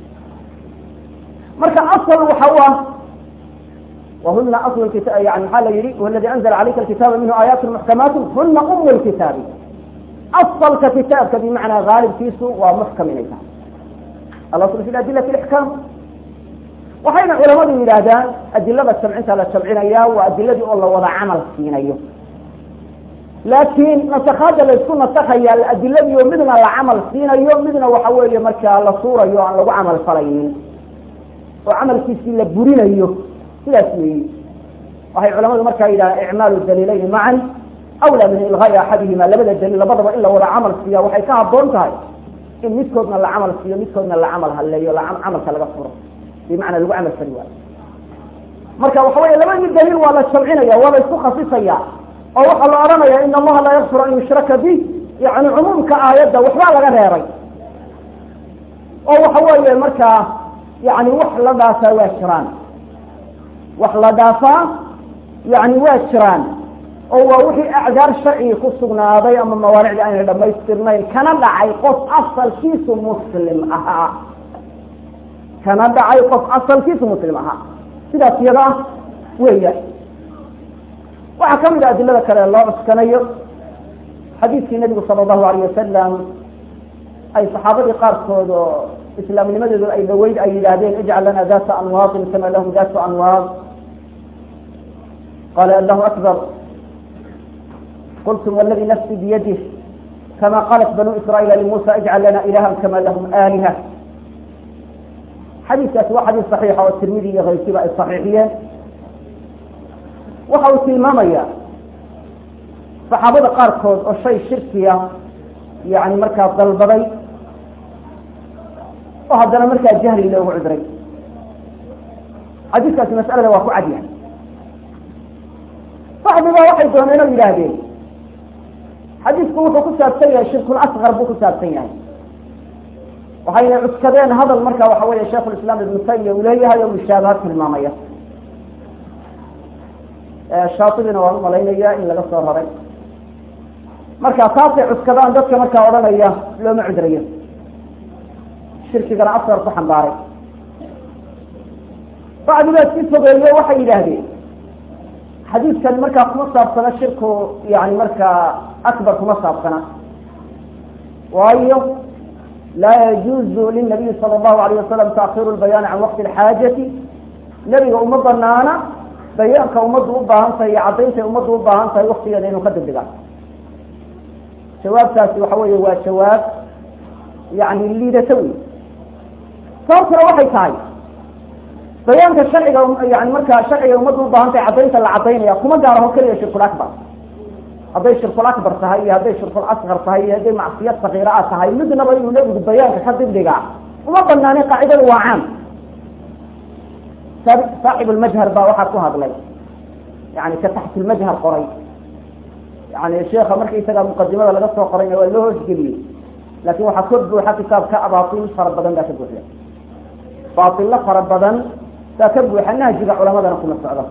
[SPEAKER 1] marka asal waxa u ah wahuna asl kita yani maxaa la yihi huwa aladi anzla calayka alkitaaba minhu aayaat muxkamaat huna um lkitaabi asalka kitaabka bimacnaa haalibkiisu waa muxkam inay tahay alasl fi adilati ixkaam waxayna culamadu yidhaahdaan adilada jamcinta la jamcinaya waa adiladii oo la wada camal siinayo laakiin nasakaada laysku nasakaya adiladii oo midna la camal siinayo midna waxa weeye markaa la suurayo aan lagu camal falaynin oo camalkiisii la burinayo sidaas weeyi waxay culamadu markaa yidhahdaan icmaalu daliilayni macan awlaa min ilgaai axadihima labada daliil labadaba in la wada camal siiya waxay ka haboon tahay in midkoodna la camal siiyo midkoodna la camal haleeyo camalka laga furo bimacnaa lagu camal fali waayo marka waxa weeye labadii daliil waa la jamcinaya waa la isku khasisaya oo waxaa la odhanaya in allaha laa yakfir an yushraka bih yani cumuumka aayadda waxbaa laga reebay oo waxa weeye markaa yani wax la dhaafaa waa jiraan wax la dhaafaa yani waa jiraan oo waa wixii acdaar sharcigi ku sugnaaday ama mawaanicdii aynay dhamaystirnayn kana dhacay qof asalkiisu muslim ahaa kana dhacay qof asalkiisu muslim ahaa sidaas iyada ah weya waxaa kamid a adilada kale loo cuskanayo xadiidkii nabigu sala allahu alayh wasalam ay saxaabadii qaarkood oo islaamnimadoodu ay dhaweyd ay yidhaahdeen ijcal lana data anwaadin kama lahum datu anwaad qala allahu akbar qultum wladi nafsi biyadih kama qalat banu israiila limuusa ijcal lana ilaha kama lahum aaliha xadiiskaasi waa xadiis saxiixa oo tirmidi iyo kayrkiiba ay saxiixiyeen waxa uu tilmaamaya saxaabada qaarkood oo shay shirkiya yani markaa dalbaday oo haddana markaa jahli loogu cudray xadiiskaasi mas'alada waa ku cadyahay saxbiba waxay dooneen oo yidhaahdeen xadiisku wuxuu ku saabsan yahay shirkul asqar buu ku saabsan yahay waxayna cuskadeen hadal marka waxa weeye sheikhulislaam ibnu taymiya uu leeyahay oo mushaabaha tilmaamaya shaatibina waan umalaynaya in laga soo raray marka taasay cuskadaan dadka markaa odhanaya looma cudrayo shirkigana asqar ku xambaaray bacdibaad si fogeeyo waxay yidhaahdeen xadiidkan markaa kuma saabsana shirku yani markaa akbar kuma saabsana waayo laa yajuuzu linabiyi sala allahu alayh wasalam taakhiru lbayaani can waqti alxaajati nebiga uma banaana bayaanka ummaddu u baahan tahay iyo caddayntaay ummaddu u baahan tahay waktigeeda inuu ka dibdhiga jawaabtaasi waxa weeye waa jawaab yani liidato wey sababtuna waxay tahay bayaanka sharciga yani markaa sharciga ummaddu ubaahan tahay caddaynta la caddaynaya kuma gaaraho keliya shirkul akbar hadday shirkul akbar tahay iyo hadday shirkul asqar tahay iyo hadday macsiyad sakiira a tahay midnaba inuu nebigu bayaanka ka dibdhiga uma banaanin qaacidadu waa caam saaxib lmajhar baa waxaa ku hadlay yani ka taxtilmajhar qoray yani sheeka markaisaga muqadimada laga soo qorayna waa loo hoosgeliyey laakin waxaa ka buuxa kitaabka abaatil fara badan baa ka buuxda baatilo fara badan baa ka buuxa nahjiga culamadana kuma socdo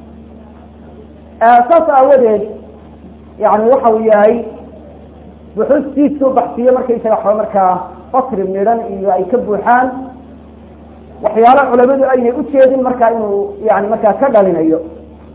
[SPEAKER 1] saas aawadeed yani waxa uu yahay buxuustiisu baxsiyo markaysaga wa markaa fasri midhan iyo ay ka buuxaan waxyaalo culamadu aynay ujeedin markaa inuu yani markaa ka dhalinayo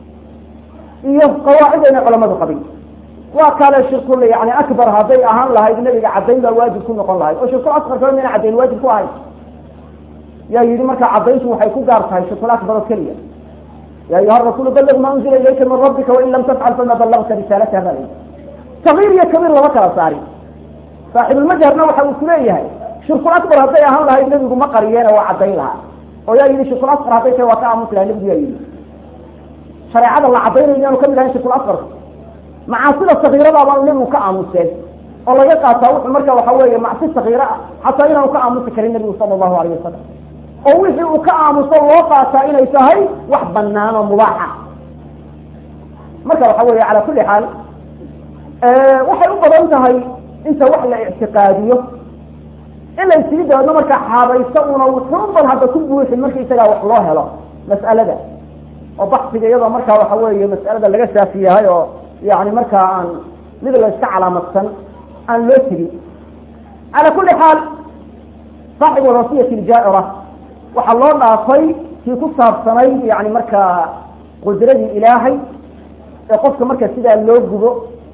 [SPEAKER 1] iyo qawaacid ayna culamadu qabin waa kale shirkul yani akbar hadday ahaan lahayd nabiga caddayn baa waajib ku noqon lahayd oo shirkul asqar kale mayna caddayn waajib ku ahayd yaa yidhi marka caddayntu waxay ku gaar tahay shirkul akbar oo keliya ya ayuha rasuul ballig ma unzila ilayka min rabbika wain lam tafcal fama ballagta risaalataha baa layihi sagiir iyo kabiir lama kala saari saaxibulmajharna waxa uu kuleeyahay shirkul akbar hadday ahaan lahayd nebigu ma qariyeena waa caddayn lahaa oo yaa yidhi shirkul asqar hadday tahay waa ka aamusi laha nebigu yaa yidhi shareecada la caddaynayo inaanu kamid ahayn shirkul asqarka macaasida sakiiradaabaa nebigu ka aamuseen oo laga qaataa wuxuu marka waxa weeye macsi sakiira ah xataa inaanu ka aamusi karin nebigu sala allahu alayh wasalam oo wixii uu ka aamuso loo qaataa inay tahay wax banaan oo mubaaxa marka waxa weeye calaa kulli xaal waxay u badan tahay inta wax la ictiqaadiyo in la isigi dabeedno markaa xaabaysto una wuxuuban hadda ku buuxin marka isagaa wax loo helo mas'alada oo baksiga iyadoo markaa waxa weeye mas'alada laga saafi yahay oo yani markaa aan mid la iska calaamadsan aan loo tegin cala kuli xaal saaxib alwasiyati ljaaira waxaa loo dhaafay kii ku saabsanayd yani markaa qudradii ilaahay ee qofka marka sidaa loo gubo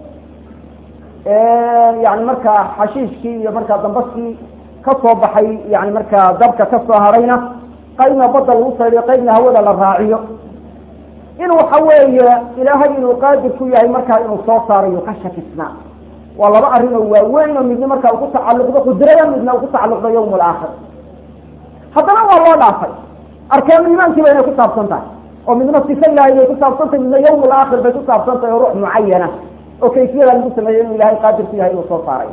[SPEAKER 1] yani markaa xashiishkii iyo markaa dambaskii kasoo baxay yani markaa dabka kasoo harayna qaybna badda lagu saydiyo qaybna hawada la raaciyo in waxa weeye ilaahay inuu qaadir ku yahay markaa inuu soo saarayo ka shakisnaa waa laba arrin oo waaweyn oo midna markaa uku tacalluqdo qudrada midna uku tacalluqdo yawm alaakhir haddana waa loo dhaafay arkaanu iimaankii ba inay ku saabsan tahay oo midna sifa ilaahay bay ku saabsan tahay midna yawm alaakhir bay ku saabsan tahay oo ruux mucayana oo kayfiyada lagu sameeyo inuu ilahay qaadir ku yahay inuu soo saarayo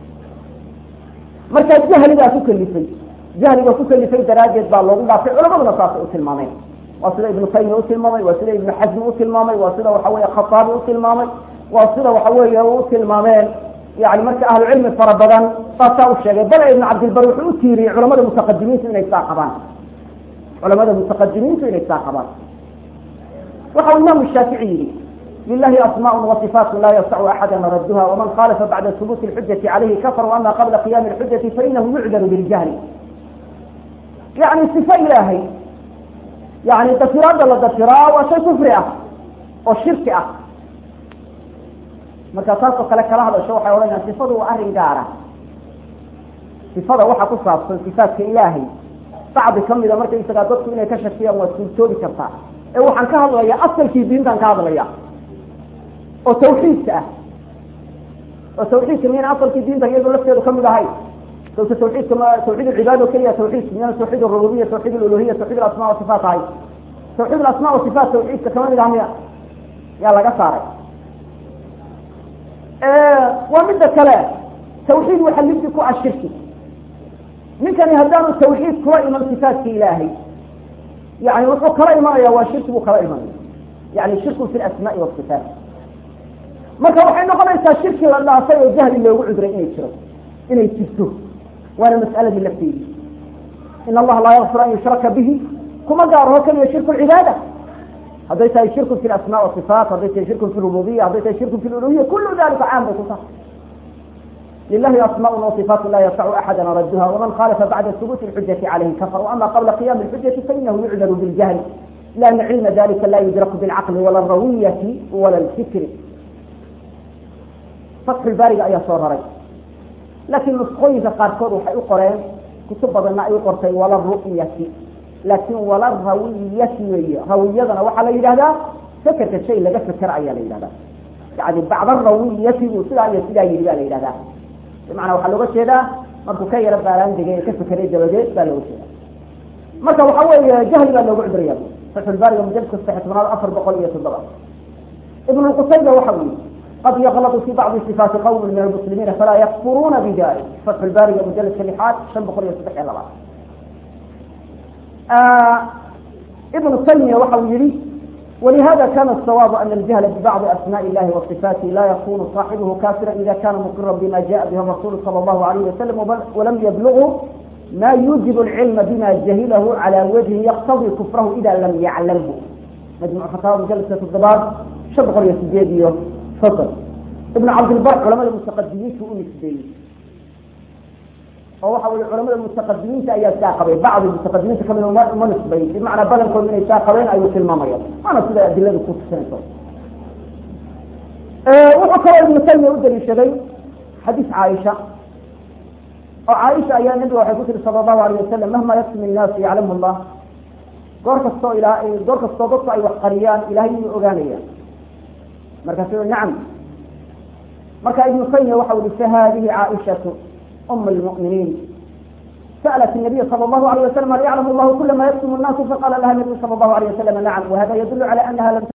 [SPEAKER 1] marka jahligaa ku kalifay jahliga ku kalifay daraaddeed baa loogu dhaafay culamaduna saasay u tilmaameen waa sida ibnu taymiya utilmaamay waa sida ibnu xasmi utilmaamay waa sida waxa weye khataabi utilmaamay waa sida waxa weeye u tilmaameen yani marka ahlu cilmi fara badan saasaa u sheegay bale ibnu cabdilbar wuxuu u tiiriyey culamada mutaqadimiintu inay saa qabaan culamada mutaqadimiintu inay saa qabaan waxa uu imaamu shaafici yihi lilahi asmaء وصفاaت la ysc axada radha وman khalafa bacda ثبوت الxujaةi عalayhi kafr وama qabla qiyam الxujaةi fainahu yucdar biاljahl yani صifo ilaahay yani dafiraada la dafiraa waa shay kufri ah oo shirki ah marka taasoo kale kala hadasho waxay odhanayaan sifadu waa arrin gaara sifada waxa ku saabsan sifaatka ilaahay bacdi kamida markaysagaa dadku inay ka shakiyaan waa suurtoobi kartaa ee waxaan ka hadlaya asalkii diintan ka hadlaya oo tawxiidka ah oo tawxiidka miyana asalkii diinta iyado lafteedu kamid ahay sawta tawxiidka ma tawxiid alcibaada o keliya tawxiidka miyana tawxiid arububiya tawxiid aluluhiya tawxiid alasma wasifaat ahay tawxiid alasma wasifaat tawxiidka kama mid ah miya yaa laga saaray waa midda kale tawxiid waxa liddi ku ah shirki ninkani haddaanu tawxiid kula iman sifaatka ilaahay yani wuxuu kala imanaya waa shirki buu kala imanaya yani shirku fi lasmaai wasifaat marka waxay noqonaysaa shirki la dhaafay oo jahli loogu cudray inay jiro inay jirto waana mas'aladii lafteedi in allaha laa yakfir an yushraka bihi kuma gaaraho keliya shirku lcibaada hadday tahay shirku fi asma wasifaat hadday tahay shirku fi rububiya hadday tahay shirku fi luluhiya kulu dalika caam bay ku tahay lilahi asmaء wصifaat la ysc axada radha وman khalafa bacda hubuti اxujaةi عalayhi kafr وama qabla qiyam اxujaةi fainahu yucdar biاljahl lana cilma dalika la yudraku biاlcaqli wala اrawiyati wala اlfikri fatxulbaariga ayaa soo raray laakiin nusqooyinka qaarkood waxay u qoreen kutub badanna ay u qortay wala ru'yati laakin wala rawiyati weeye rawiyadana waxaa la yidhahdaa fekerka shay laga fekera ayaa la yidhahdaa yani bacda rawiyati buu sidaa iyo sidaa yidhi ba la yidhahdaa bimacnaa waxaa looga jeedaa markuu ka yaro baaraan degay ee ka fekeray dabadeed baa looga jeeda marka waxa weeye jahli baa looga cuduraya fatxulbaariga mujaladka saddex tobnaad afar boqol iyo toddoba ibn lqusayba waxa uu yihi qad yklط في bعض صفاaت qوم min المسلimiن falaa ykfuruna bdalik فتح الbاriga mجلدka لحaad شhan boqol iyo saddex iyo labaad iبن تaymiya waxa uu yihi ولهذا كان الصواب أن الجهل ببعض أسماء الله وصفاته لا يكون صاحبه كافرا إذا كان مقرا بما جاء به الرسول صلى الله عليه وسلم ولم يبلغه ما يوجب العلم بما جهله على وجه يقتضي كفره إذا لم يعلمه مجموع فتاوى مجلسة الضباب شن boqol iyo sideed iyo soddon ibn cabdilbar culamada mutaqadimiinta u nisbeeyey oo waxa weye culamada mutaqadimiinta ayaa saa qabay bacdi mutaqadimiinta kamid uma nisbeyn bimacnaa badankood inay saa qabeen ayuu tilmaamaya waana sida adiladu ku tusinayso wuxuu kaloo ibnu taymiya u daliishaday xadiis caaisha oo caaisha ayaa nabiga waxay ku tiri sala allahu alayh wasalam mahma yaksum innaasu yaclamu llah goor kastoo ila goor kastoo dadku ay wax qariyaan ilahay inuu ogaanaya markaasu nacam marka ibnu taymiya waxa uhi fahadihi caaishatu um lmu'miniin سألت النبي صلى الله عليه وسلم هل يعلم الله كل ما يكتم الناس فقال لها النبي صلى الله عليه وسلم نعم وهذا يدل على أنها لم